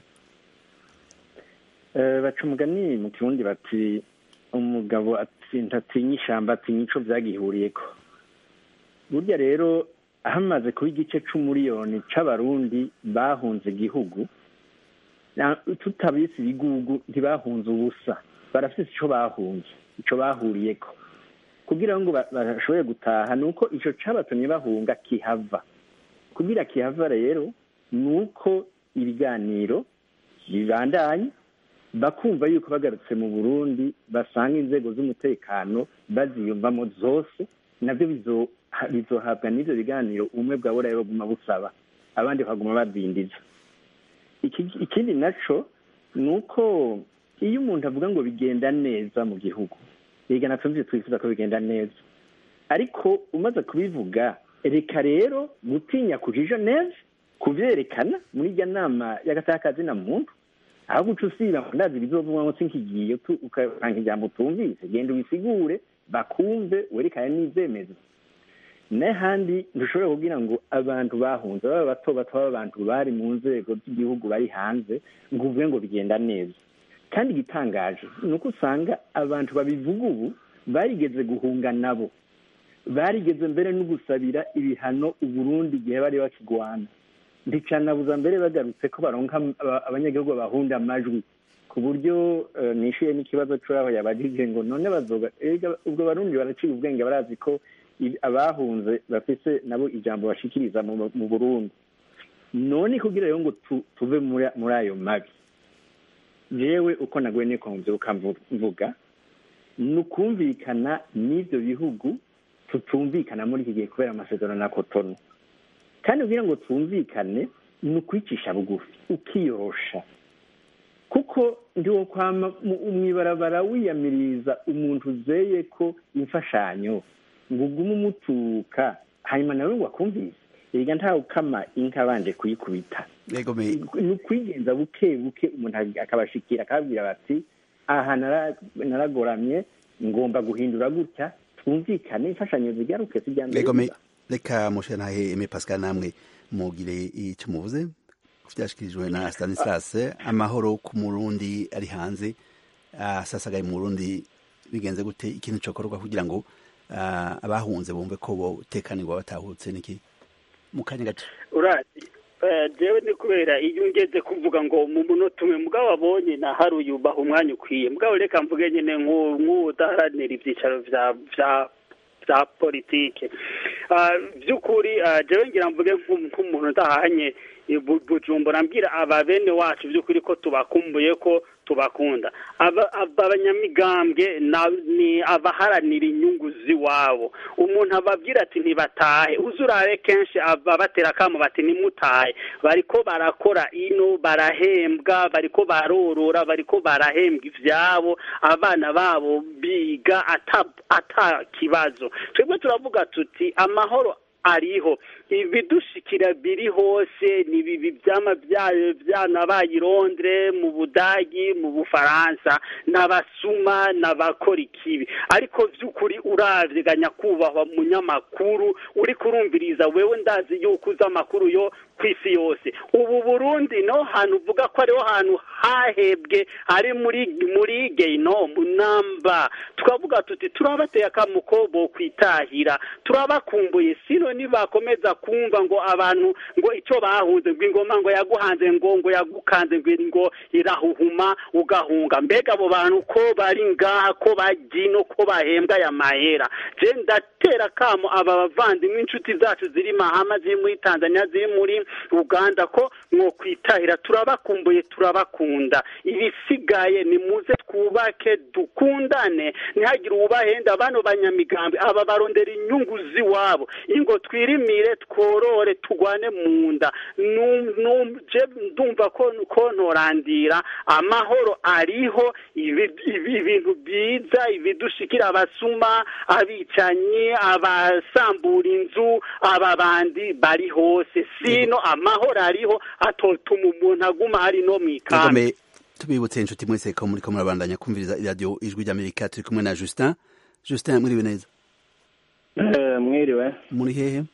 baca umugani mu kirundi bati umugabo atinya ishyamba atinya ico byagihuriyeko burya rero hamaze kuba igice c'umuriyoni c'abarundi bahunze igihugu tutabise ibigugu ntibahunze ubusa barafise ico bahunze ico bahuriyeko kugira ngo bashobore gutaha ni uko ico cabatumye bahunga kihava kugira kihava rero ni uko ibiganiro bibandanye bakumva yuko bagarutse mu burundi basanga inzego z'umutekano baziyumvamo zose nabyo bizohabwa n'ibyo biganiro ubumwe bwa burayi baguma busaba abandi bakaguma badindiza ikindi naco ni uko iyo umuntu avuga ngo bigenda neza mu gihugu reka natumvise twifuza ko bigenda neza ariko umaze kubivuga reka rero gutinya kujija neza kubyerekana muri irya nama y'agatakazi na muntu aho guca usiba ndazi bizovugwa ngo sinkigiye ukanga ijambo utumvise genda ubisigure bakumve werekane n'ibyemezo n'ahandi ntushobora kubwira ngo abantu bahunze baba bato bato baba abantu bari mu nzego z'igihugu bari hanze ngo uvuge ngo bigenda neza kandi igitangaje ni uko usanga abantu babivuga ubu barigeze guhunga nabo barigeze mbere no gusabira ibihano uburundi igihe bari bakigwana ndicanabuza mbere bagarutse ko baronka abanyagihugu bahunda amajwi ku buryo nishyuye n'ikibazo cy'aho yabajije ngo none bazoga ubwo barundi baraciye ubwenge barazi ko abahunze bafise nabo ijambo bashikiriza mu burundi none kugira rero ngo tuve muri ayo mabi yewe uko naguye niko mbyuka mvuga ni ukumvikana n'ibyo bihugu tutumvikana muri iki gihe kubera amasezerano na kotono kandi kugira ngo twumvikane ni ukwicisha bugufi ukiyorosha kuko ndiwo kwama mu ibarabara wiyamiriza umuntu uzeye ko imfashanyo ngo ugume umutuka hanyuma nawe ngo akumvise erega ntawe ukama inka abanje kuyikubita ni ukwigenza buke buke umuntu akabashikira akababwira bati aha naragoramye ngomba guhindura gutya twumvikane imfashanyo zigaruke zijya mbere reka mushe ntahe eme pascal namwe mugire icyo muvuze byashyikirijwe na stanislas amahoro ku murundi ari hanze asasagaye mu burundi bigenze gute ikintu cyokorwa kugira ngo abahunze bumve ko botekanirwa batahutse niki mu kanya gato urazi jewe ni kubera iyo ungeze kuvuga ngo mu munota umwe mugabo abonye na hari uyubaha umwanya ukwiye mugabo reka mvuge nyine nk'udaharanira ibyicaro bya bya bya politike by'ukuri jewe ngira mvuge nk'umuntu udahanye bujumbura mbwira aba bene wacu by'ukuri ko tubakumbuye ko tubakunda abanyamigambwe ni abaharanira inyungu z'iwabo umuntu ababwira ati ntibatahe uzurare kenshi ababatera akamo bati nimutahe bariko barakora ino barahembwa bariko barorora bariko barahembwa ivyabo abana babo biga ata kibazo twebwe turavuga tuti amahoro ariho ibidushikira biri hose ni ibi byama byanabaye i Londres mu budagi mu bufaransa n'abasuma n'abakora ikibi ariko by'ukuri uravye nyakubahwa munyamakuru uri kurumviriza wewe ndazi yuko uzi amakuru yo ku isi yose ubu burundi no hantu uvuga ko ariho hantu hahebwe ari muri muri geyinomu namba twavuga tuti turabateye akamuko bo kwitahira turabakumbuye sino nibakomeza kumva ngo abantu ngo icyo bahunze ngo ingoma ngo yaguhanze ngo ngo yagukanze ngo ngo irahuhuma ugahunga mbega abo bantu ko bari ngaha ko bagino ko bahembwa aya mahera je ndatera kamo aba bavandimwe inshuti zacu ziri mahama ziri muri tanzania ziri muri uganda ko mwokwitahira turabakumbuye turabakunda ibisigaye ni muze twubake dukundane ntihagire uwubahenda bano banyamigambi aba barondera inyungu z'iwabo ingo twirimire tworore tugwane mu nda ndumva ko ntorandira amahoro ariho ibintu byiza ibidushikira abasuma abicanyi abasambura inzu aba bandi bari hose sino amahoro ariho atotuma umuntu aguma hari no mu ikambi tubibutse inshuti mwese ko muri ko murabandanya kumviriza iradiyo ijwi ry'amerika turi kumwe na justin justin mwiriwe neza mwiriwe muri hehe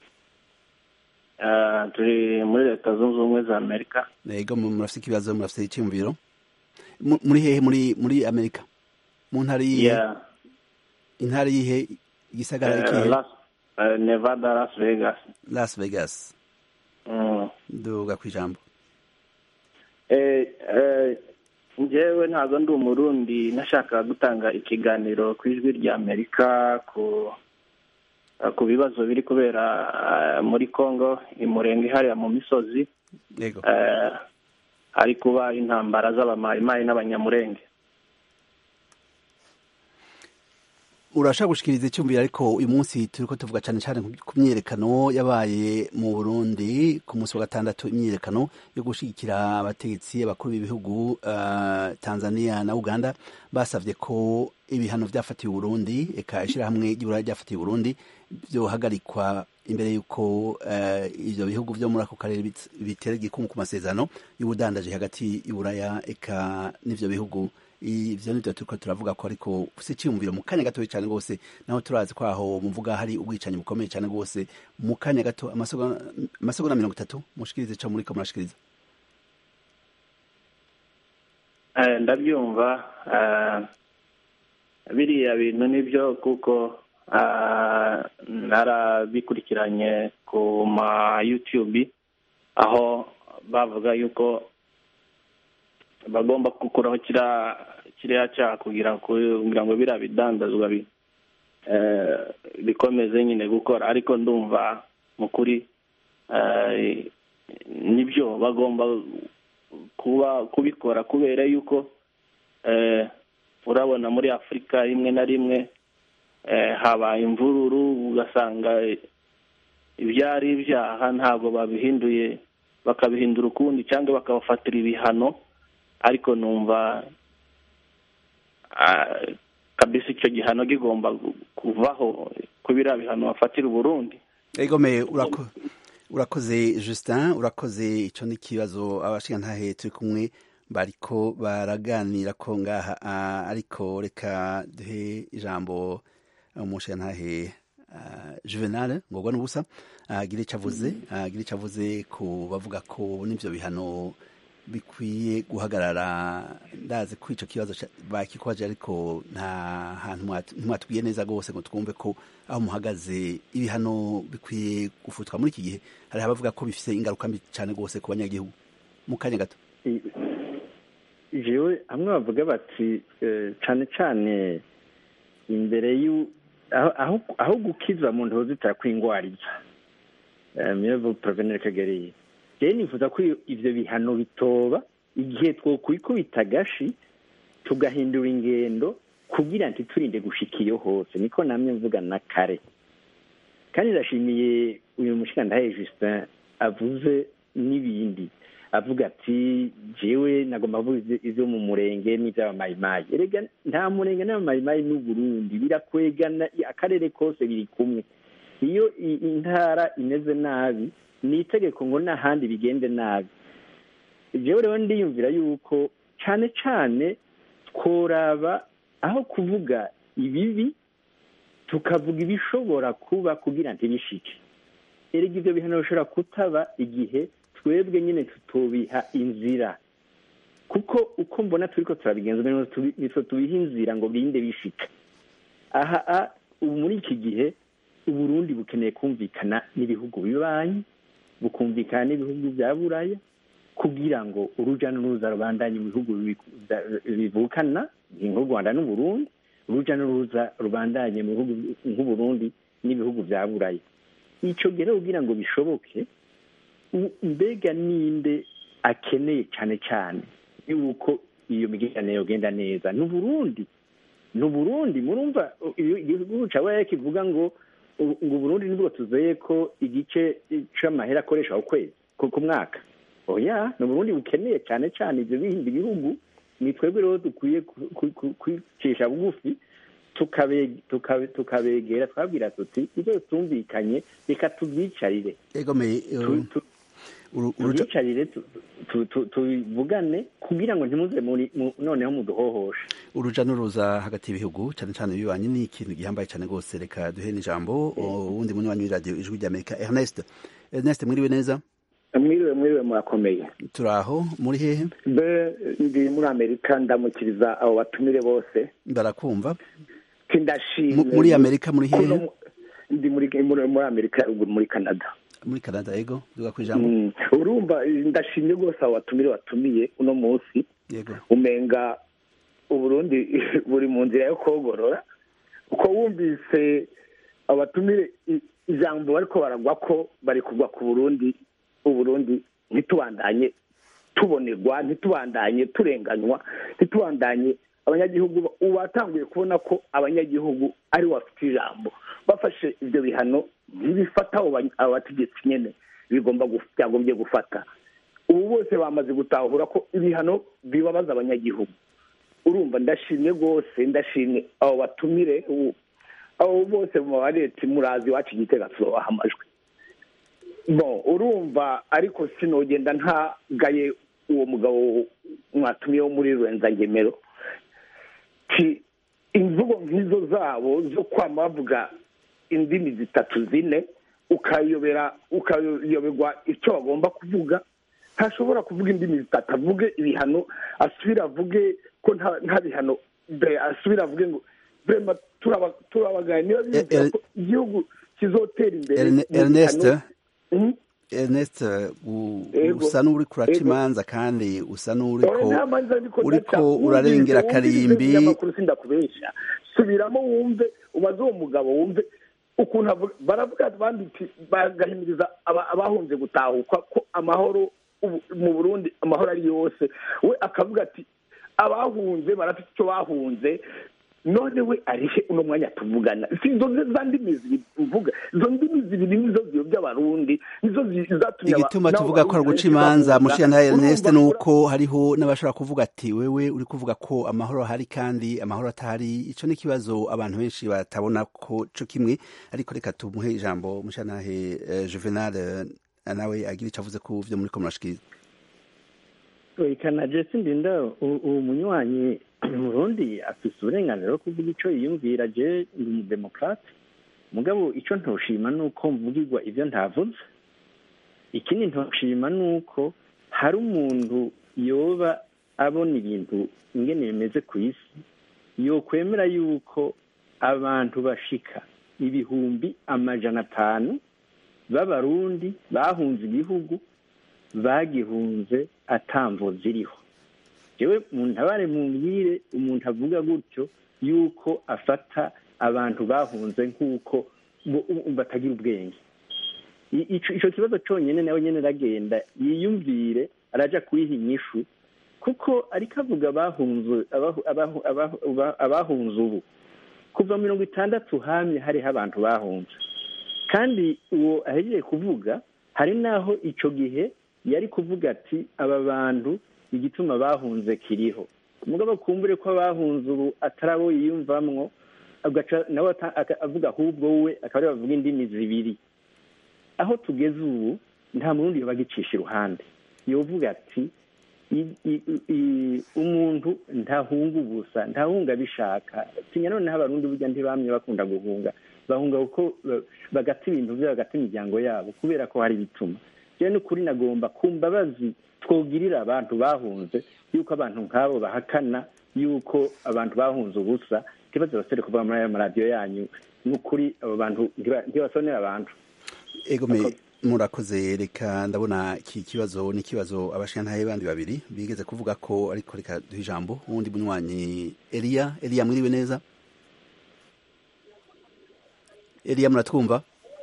turi muri leta zunze ubumwe za amerika yego murafite ikibazo murafite icyumviro muri hehe muri muri amerika mu ntara yihe intara yihe igisagara ikihe nevada las vegas las vegas duga ku ijambo njyewe ntabwo ndi umurundi nashaka gutanga ikiganiro ku ijwi rya amerika ku ku bibazo biri kubera muri congo imurenge hariya mu misozi hari kuba intambara z'abamayimayi n'abanyamurenge urashaka gushikiriza icyumviro ariko uyu munsi turi ko tuvuga cyane cyane ku myiyerekano yabaye mu burundi ku munsi wa gatandatu imyiyerekano yo gushyigikira abategetsi abakuru b'ibihugu tanzania na uganda basabye ko ibihano byafatiwe uburundi eka ishyirahamwe ry'iburayi ryafatiwe uburundi byohagarikwa imbere y'uko ibyo bihugu byo muri ako karere bitera igikumwe ku masezerano y'ubudandaji hagati y'uburaya eka n'ibyo bihugu ivyo nivyo turiko turavuga ko ariko ufise iciyumviro mu kanya gatoya cane rwose naho turazi ko aho muvuga hari ubwicanyi bukomeye cane rwose mu kanya gato amasegonda mirongo itatu mushikirize ico muriko murashikiriza ndabyumva biriya bintu nibyo kuko narabikurikiranye ku ma youtube aho bavuga yuko bagomba gukuraho kiriya cyaha kugira ngo biriya bidandazwa bikomeze nyine gukora ariko ndumva mu kuri nibyo bagomba kuba kubikora kubera yuko urabona muri afurika rimwe na rimwe habaye imvururu ugasanga ibyari ibyaha ntabwo babihinduye bakabihindura ukundi cyangwa bakabafatira ibihano ariko numva kabisa icyo gihano kigomba kuvaho ku biriya bihano bafatira uburundi egomeye urakoze justin urakoze icyo ni ikibazo abashingantahe turi kumwe bariko baraganira ko ngaha ariko reka duhe ijambo umushingantahe juvenal ngorwa n'ubusa agire icyo avuze agire icyo avuze ku bavuga ko n'ibyo bihano bikwiye guhagarara ndazi ko icyo kibazo bakikwaje ariko nta hantu ntimwatubwiye neza rwose ngo twumve ko aho muhagaze ibihano bikwiye gufutwa muri iki gihe hari abavuga ko bifite ingaruka mbi cyane rwose ku banyagihugu mu kanya gato jewe hamwe bavuga bati cyane cyane imbere aho aho aho gukiza mu ntozi kwingwariza mirevo porovenere kagariye rero nifuza ko ivyo bihano bitoba igihe twokwikubita agashi tugahindura ingendo kugira ntiturinde gushika iyo hose niko namye mvuga na kare kandi ndashimiye uyu mushikandahe justin avuze n'ibindi avuga ati jewe nagomba kuvuga ivyo mu murenge n'ivy'abamayimayi erega nta murenge n'abamayimayi n'uburundi birakwegana akarere kose biri kumwe iyo intara imeze nabi ni itegeko ngo n'ahandi bigende nabi jewe rero ndiyumvira yuko cane cane tworaba aho kuvuga ibibi tukavuga ibishobora kuba kugira ntibishike erega ivyo bihano bishobora kutaba igihe twebwe nyine tutubiha inzira kuko uko mbona turiko turabigenza nitwe tubiha inzira ngo birinde bishika aha ubu muri iki gihe uburundi bukeneye kumvikana n'ibihugu bibanyi bukumvikana n'ibihugu bya buraya kugira ngo uruja n'uruza rubandanye mu bihugu bivukana nk'u rwanda n'uburundi uruja n'uruza rubandanye mu bihugu nk'uburundi n'ibihugu bya buraya icyo gihe kugira ngo bishoboke mbega ninde akeneye cyane cyane yuko iyo migenderanire yogenda neza ni uburundi ni uburundi murumva igihugu cyabaye kivuga ngo ngo uburundi nibwo tuzeye ko igice c'amahera akoresha ku kwezi ku mwaka oya ni uburundi bukeneye cyane cyane ibyo bindi bihugu ni twebwe rero dukwiye kwicisha bugufi tukabegera twabwira tuti ibyo tumvikanye reka tubyicarire tubyicarire tubivugane kugira ngo ntimuze noneho muduhohoshe uruja n'uruza hagati y'ibihugu cyane cyane bibanye ni ikintu gihambaye cyane rwose reka duhe n'ijambo uwundi munywanyi w'iradiyo ijwi ry'amerika ernest ernest mwiriwe neza mwiriwe mwiriwe murakomeye turi aho muri hehe mbe ndi muri amerika ndamukiriza abo batumire bose barakumva ndashimye muri amerika muri hehe ndi muri amerika ruguru muri canada muri canada yego duga ku ijambo urumva ndashimye rwose abo batumire batumiye uno munsi yego umenga uburundi buri mu nzira yo kogorora uko wumvise abatumire ijambo bariko baragwa ko bari kugwa ku burundi uburundi ntitubandanye tubonerwa ntitubandanye turenganywa ntitubandanye abanyagihugu ubu batanguye kubona ko abanyagihugu ari bafite ijambo bafashe ibyo bihano ntibifata abo bategetsi nyine bigomba byagombye gufata ubu bose bamaze gutahura ko ibihano bibabaza abanyagihugu urumva ndashimye rwose ndashimye abo batumire abo bose mu leta murazi iwacu igitega tubaha amajwi bo urumva ariko sinogenda ntagaye uwo mugabo mwatumiye wo muri rurenzagemero imvugo nk'izo zabo zo kwama bavuga indimi zitatu zine ukayobera ukayoberwa icyo bagomba kuvuga ntashobora kuvuga indimi zitatu avuge ibihano asubire avuge ko nta bihano asubire avuge ngo brema turabagaya niba bizera ko igihugu kizotera imbere ernest ernest usa n'uri kuraca imanza kandi usa n'uriko uriko urarengera akarimbi sindakubesha subiramo wumve umaze uwo mugabo wumve ukuntu baravuga banditse bagahimiriza abahunze gutahuka ko amahoro mu burundi amahoro ari yose we akavuga ati abahunze barafite icyo bahunze none we arihe uno mwanya tuvugana si izo za ndimi zivuga izo ndimi zibiri nizo ziyobya abarundi nizo zatumye igituma tuvuga ko ari guca imanza mushiyantahe ernest ni uko hariho n'abashobora kuvuga ati wewe uri kuvuga ko amahoro ahari kandi amahoro atahari ico ni ikibazo abantu benshi batabona ko co kimwe ariko reka tumuhe ijambo mushiyantahe juvenal nawe agira ico avuze ku vyo muriko murashikiriza ikana jesi ndinda uwo munywanyi murundi afise uburenganzira bwo kuvuga ico yiyumvira je ndi umudemokrate mugabo ico ntoshima nuko mvugirwa ivyo ntavuze ikindi ntoshima nuko hari umuntu yoba abona ibintu ingene bimeze ku isi yokwemera yuko abantu bashika ibihumbi amajana atanu b'abarundi bahunze igihugu bagihunze atamvo ziriho yewe mu ntabare mumbwire umuntu avuga gutyo yuko afata abantu bahunze nk'uko bo- u- batagira ubwenge I- ico ico kibazo conyene nawe nyene aragenda yiyumvire araja kuyiha inyishu kuko ariko avuga abahunze abahu- abahu- abahu- aba- abahunze ubu kuva mirongo itandatu hamye hariho abantu bahunze kandi uwo ahejeje kuvuga hari n'aho icyo gihe yari kuvuga ati aba bantu igituma bahunze kiriho mugabo kumbure ko abahunze ubu atari abo yiyumvamwo agaca nawe ata- aka- avuga ahubwo we akaba ariwe bavuga indimi zibiri aho tugeze ubu nta murundi yobagicisha iruhande yovuga ati i- i- i- umuntu ntahunga ubusa ntahunga abishaka tinya noneho abarundi burya ntibamye bakunda guhunga bahunga kuko ba- bagata ibintu byabo bagata imiryango yabo kubera ko hari ibituma rero ni ukuri nagomba ku mbabazi twogirira abantu bahunze yuko abantu nk'abo bahakana yuko abantu bahunze ubusa ntibaze basore kuva muri ayo maradiyo yanyu ni ukuri abo bantu ntiba- ntibasonera abantu ego me murakoze reka ndabona iki kibazo ni ikibazo abashintaye bandi babiri bigeze kuvuga ko ariko reka duhe ijambo uwundi munywanyi Elia Elia mwiriwe neza Elia muratwumva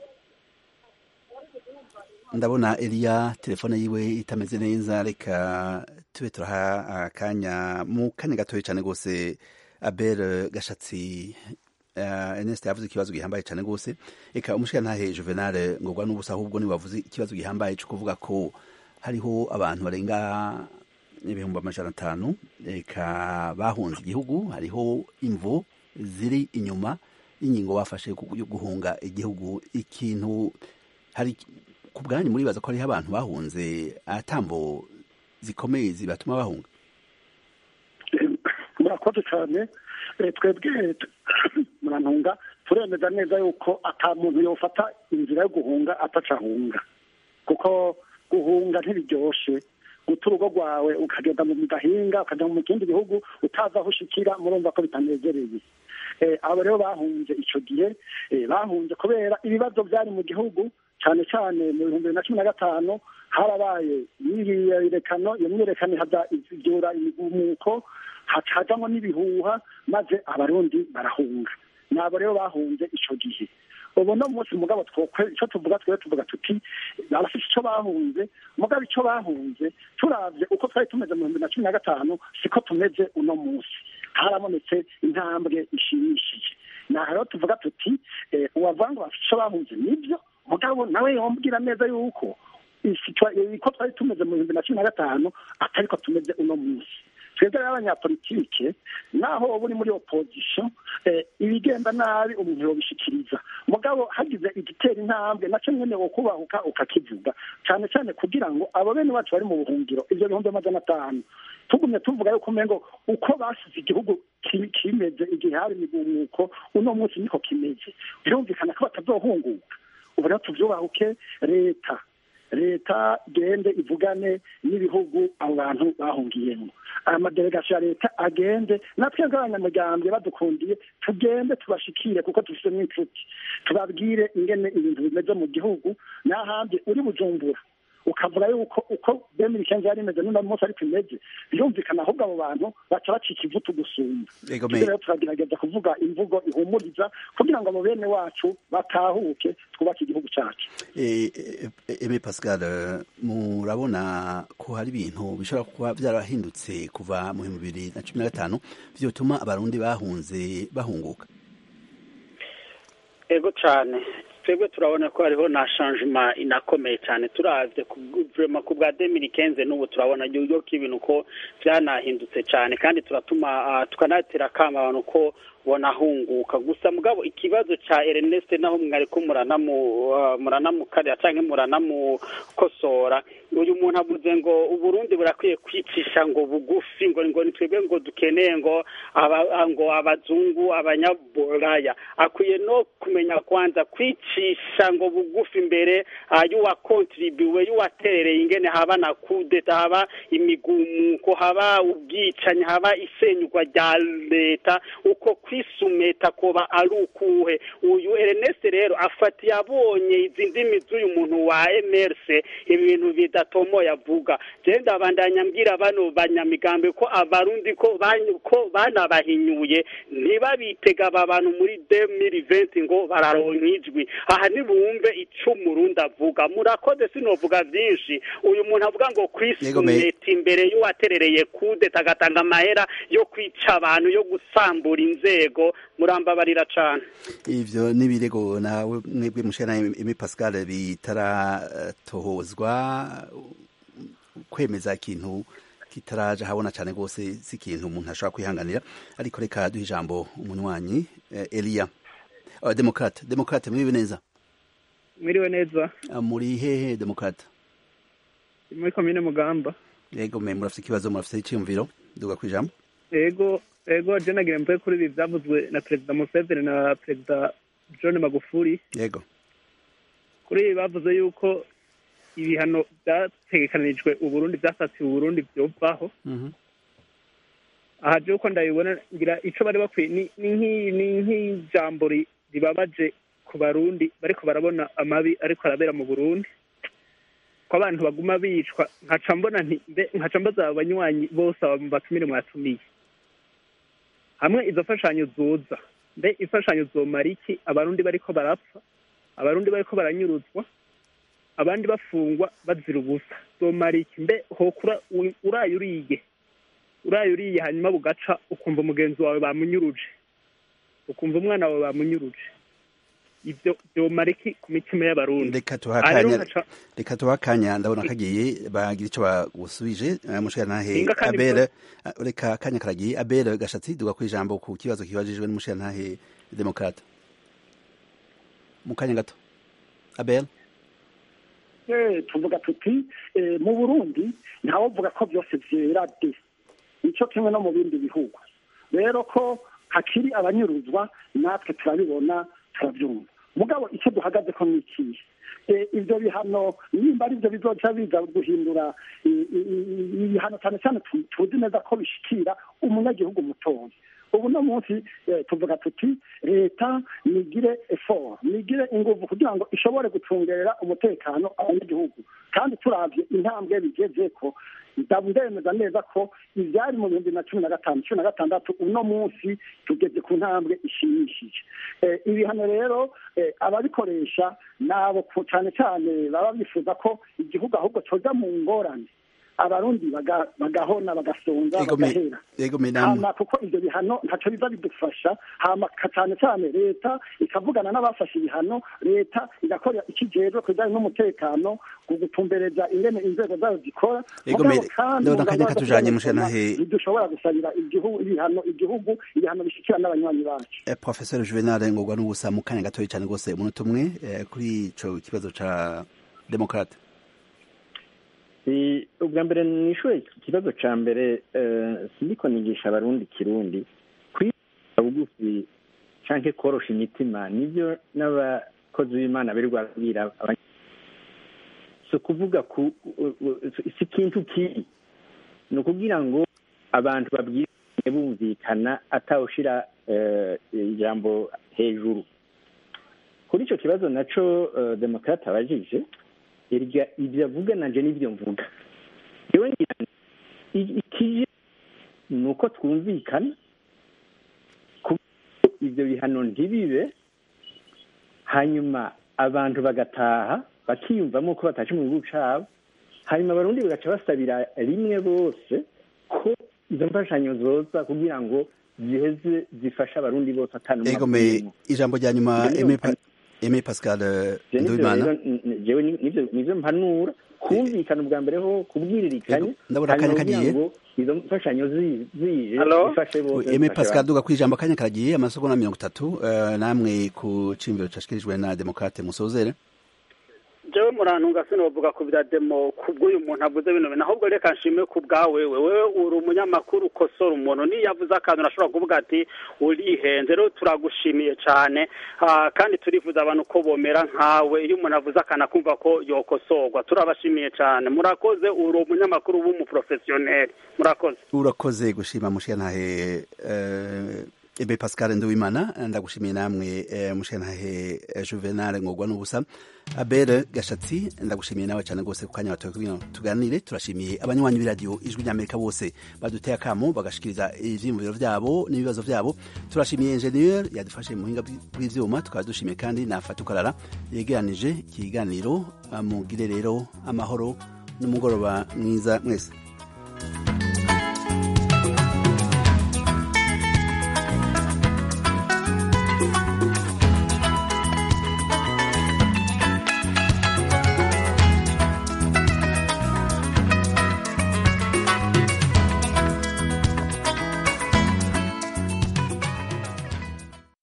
ndabona Elia telefone yiwe itameze neza reka tube turaha akanya mu kanya gatoya cyane rwose Abel Gashatsi uh, Ernest yavuze ikibazo gihambaye cyane rwose eka umushikantahe Juvenal ngorwa n'ubusa ahubwo ni wavuze ikibazo gihambaye cyo kuvuga ko hariho abantu barenga ibihumbi amajana atanu eka bahunze igihugu hariho imvo ziri inyuma y'ingingo bafashe ku- yo guhunga igihugu ikintu hari ku bwanyu muribaza ko hariho abantu bahunze atambo zikomeye zibatuma bahunga murakoze cyane Eh, twebwe t- murantunga turemeza neza yuko ata muntu yofata inzira yo guhunga atacahunga kuko guhunga ntibiryoshe guta urugo rwawe ukagenda mu gahinga ukajya mu kindi gihugu utazi aho ushikira murumva ko bitanezereye Eh, abo rero bahunze icyo gihe eh, bahunze kubera ibibazo byari mu gihugu cyane cyane mu bihumbi bibiri na cumi na gatanu harabaye imyiyerekano iyo myiyerekano ihaza ibyura imigumuko hacajamo n'ibihuha maze abarundi barahunga nabo rero bahunze icyo gihe ubu no munsi mugabo twokwe icyo tuvuga twe tuvuga tuti barafite icyo bahunze mugabo icyo bahunze turavye uko twari tumeze mu bihumbi na cumi na gatanu siko tumeze uno munsi harabonetse intambwe ishimishije naho rero tuvuga tuti eh, uwavanga bafite icyo bahunze nibyo mugabo nawe yombwira neza yuko ko twari tumeze mu bihumbi na cumi na gatanu atariko tumeze uno munsi twebwe rero abanyapolitike naho uba uri muri opozisiyo ibigenda nabi umuntu yobishikiriza mugabo hagize igitera intambwe nacyo nyene wo kubahuka ukakivuga cyane cyane kugira ngo abo bene bacu bari mu buhungiro ivyo bihumbi amajana atanu tugumye tuvuga yuko umengo uko basize igihugu ki- kimeze igihe hari imigumuko uno munsi niko kimeze birumvikana ko batazohunguka ubu rero tuvyubahuke leta leta gende ivugane n'ibihugu abo bantu bahungiyemo amadelegasiyo ya leta agende natwe nk'abanyamuryango badukundiye tugende tubashikire kuko dufite n'inshuti tubabwire ingene ibintu bimeze mu gihugu n'ahandi uri bujumbura ukavuga yuko uko bemiri kenzi yari imeze n'uno munsi ariko imeze birumvikana ahubwo abo bantu baca bacika ivutu gusumba Ego Ibyo rero turagerageza kuvuga imvugo ihumuriza kugira ngo abo bene wacu batahuke twubake igihugu cyacu Eh, eh, Aimé Pascal eh, murabona ko hari ibintu bishobora kuba byarahindutse kuva mu bihumbi bibiri na cumi na gatanu vyotuma abarundi bahunze bahunguka ego cyane twebwe turabona ko hariho na changement inakomeye cyane turavye ku vraiment ku bwa 2015 n'ubu turabona yuko ibintu ko byanahindutse cyane kandi turatuma ah, tukanatera kama abantu ko bonahunguka gusa mugabo ikibazo ca Ernest naho mwariko muranamu ah, muranamukarira canke muranamukosora uyu muntu avuze ngo uburundi burakwiye kwicisha ngo bugufi ngo ngo nitwebwe ngo dukeneye ngo aba, ngo abazungu abanyaburaya akwiye no kumenya kwanza kwicisha ngo bugufi imbere uh, y'uwakontribuwe y'uwaterereye ingene haba na kudeta haba imigumuko haba ubwicanyi haba isenyurwa rya leta uko kwi kwisumeta koba ari ukuhe uyu Ernest rero afatiye abonye izi ndimi z'uyu muntu wa MRC ibintu bidatomoye avuga je ndabandanya mbwira bano banyamigambi ko abarundi ko ban- ko banabahinyuye ntibabitega aba bantu muri 2020 ngo bararonka ijwi aha nibumve ico umurundi avuga murakoze sinovuga vyinshi uyu muntu avuga ngo Yego, me- kwisumeta imbere y'uwaterereye kudeta agatanga amahera yo kwica abantu yo gusambura inzego murambabarira cane ivyo n'ibirego nawe mwebwe mushana Aimé Pascal bitaratohozwa kwemeza ikintu kitaraja habona cyane rwose si ikintu umuntu ashobora kwihanganira ariko reka duhe ijambo umunywanyi eh, Elia uh, Demokrate Demokrate mwibe neza mwiriwe neza Ah, muri hehe Demokrate muri komine mugamba yego me murafite ikibazo murafite icyumviro duga kwijambo ego ego je nagira mvuge kuri ibi byavuzwe na perezida museveni na perezida john magufuli yego kuri ibi bavuze yuko ibihano byategekanijwe uburundi byasatiwe uburundi byovaho Mhm. aha je uko ndabibona ngira ico bari bakwiye ni ni nk'i- ni nk'ijambo ri- ribabaje ku barundi bariko barabona amabi ariko arabera mu burundi ko abantu baguma bicwa nkaca mbona nti mbe nkaca mbaza abo banywanyi bose aba batumire mwatumiye hamwe izo mfashanyo zoza mbe imfashanyo zomara iki abarundi bariko barapfa abarundi bariko baranyuruzwa abandi bafungwa bazira ubusa zomara iki mbe hokura u- uraye uriye uraye uriye hanyuma bugaca ukumva umugenzi wawe bamunyuruje ukumva umwana wawe bamunyuruje ibyo byomara iki ku mitima y'abarundi reka tuha Aha rero akanya nkaca- reka tuha akanya ndabona kagiye bagira icyo bagusubije eh, mushirantahe Inga kandi abere ah, reka akanya karagiye abere gashatsi duga kwijambo ku kibazo kibajijwe n'umushirantahe demokrate mu kanya gato abere Eh, tuvuga tuti eh, mu burundi ntawovuga ko byose vyera de nico kimwe no mu bindi bihugu rero ko hakiri abanyuruzwa natwe turabibona turabyumva mugabo icyo duhagaze ko ni ikihe Eh, ivyo bihano nimba ari byo bizoca biza guhindura i- i- i- ibihano cyane cyane tu- tuzi neza ko bishikira umunyagihugu mutoya ubu no munsi eh, tuvuga tuti leta nigire effort nigire inguvu kugira ngo ishobore gucungerera umutekano abanyagihugu kandi turavye intambwe bigeze ko ndemeza neza ko ivyari mu bihumbi na cumi na gatanu cumi na gatandatu uno munsi tugeze ku ntambwe ishimishije Eh, ibihano rero eh, ababikoresha nabo ku- cane cane baba bifuza ko igihugu ahubwo coja mu ngorane abarundi baga- bagahona bagasonza Ego me- bagahera ego me namwe. hama kuko ivyo bihano ntaco biza bidufasha hama ka- cane cane leta ikavugana n'abafashe ibihano leta igakora ikijejwe ku bijanye n'umutekano ku gutumbereza ingene inzego zayo zikora Ego Mugabo me- kandi ndabona mu akanya ngamba zo katujanye kugarukana, mushanahe. ntidushobora gusabira igihugu ibihano igihugu ibihano bishikira n'abanywanyi bacu Eh, Professor Juvenal ngorwa n'ubusa mu kanya gatoya cyane rwose umunota umwe eh, kuri ico kibazo ca demokrate Si- ubwa mbere nishuye ikibazo ca mbere eh, sindiko nigisha abarundi kirundi kwiga bugufi canke korosha imitima nivyo n'abakozi b'imana birirwa babwira abanya- si ukuvuga ku u- u- si ikintu kiri ni ukugira ngo abantu babwirane bumvikana atawushira eh, ijambo hejuru kuri ico kibazo naco eh, demokrate abajije irya ibyo avuga nanje n'ibyo mvuga yewe ngira nti, i- ikije ni uko twumvikana kuko ibyo bihano ntibibe hanyuma abantu bagataha bakiyumvamo ko batashe mu gihugu cabo hanyuma abarundi bagaca basabira rimwe bose ko izo mfashanyo zoza kugira ngo ziheze zifashe abarundi bose atanu ego me ijambo rya nyuma Ibyo Aimé ndumva- Pa- Aimé Pascal eh, Je nivyo Nduwimana rero, n- n- jewe ni- nivyo nivyo mpanura kumvikana ubwa mbere ho kubwiririkanya Yego, ndabona akanya hanyuma kugira kagiye. ngo izo mfashanyo zi- zije Hello? zifashe bose Aimé zifashe Pascal abantu. duga kwijambo akanya karagiye amasegonda mirongo itatu eh, namwe ku cimviro cashikirijwe na demokrate musozere jewe murantunga sinovuga ku bya demo kubw'uyu muntu avuze bino bintu ahubwo reka nshime ku bwawe wewe wewe uri umunyamakuru ukosora umuntu niyo avuze akantu urashobora kuvuga ati urihenze rero turagushimiye cyane Ah, kandi turifuza abantu ko bomera nkawe iyo umuntu avuze akantu akumva ko yokosorwa turabashimiye cyane murakoze uri umunyamakuru w'umuprofesiyoneri murakoze urakoze gushima mushiyantahe eh, ebe pascal nduwimana ndagushimiye namwe eh, mushenhahe eh, juvenal ngogwa n'ubusa abere gashatsi ndagushimiye nawe cyane rwose ku kanya watoye kugira tuganire turashimiye abanywanyi b'iradiyo ijwi ry'amerika bose baduteye akamo bagashikiriza ivyiyumviro vyabo n'ibibazo vyabo turashimiye ingenieur yadufashe mu buhinga bw'ivyuma tukaba dushimiye kandi na fatukarara yegeranije ikiganiro mugire rero amahoro n'umugoroba mwiza mwese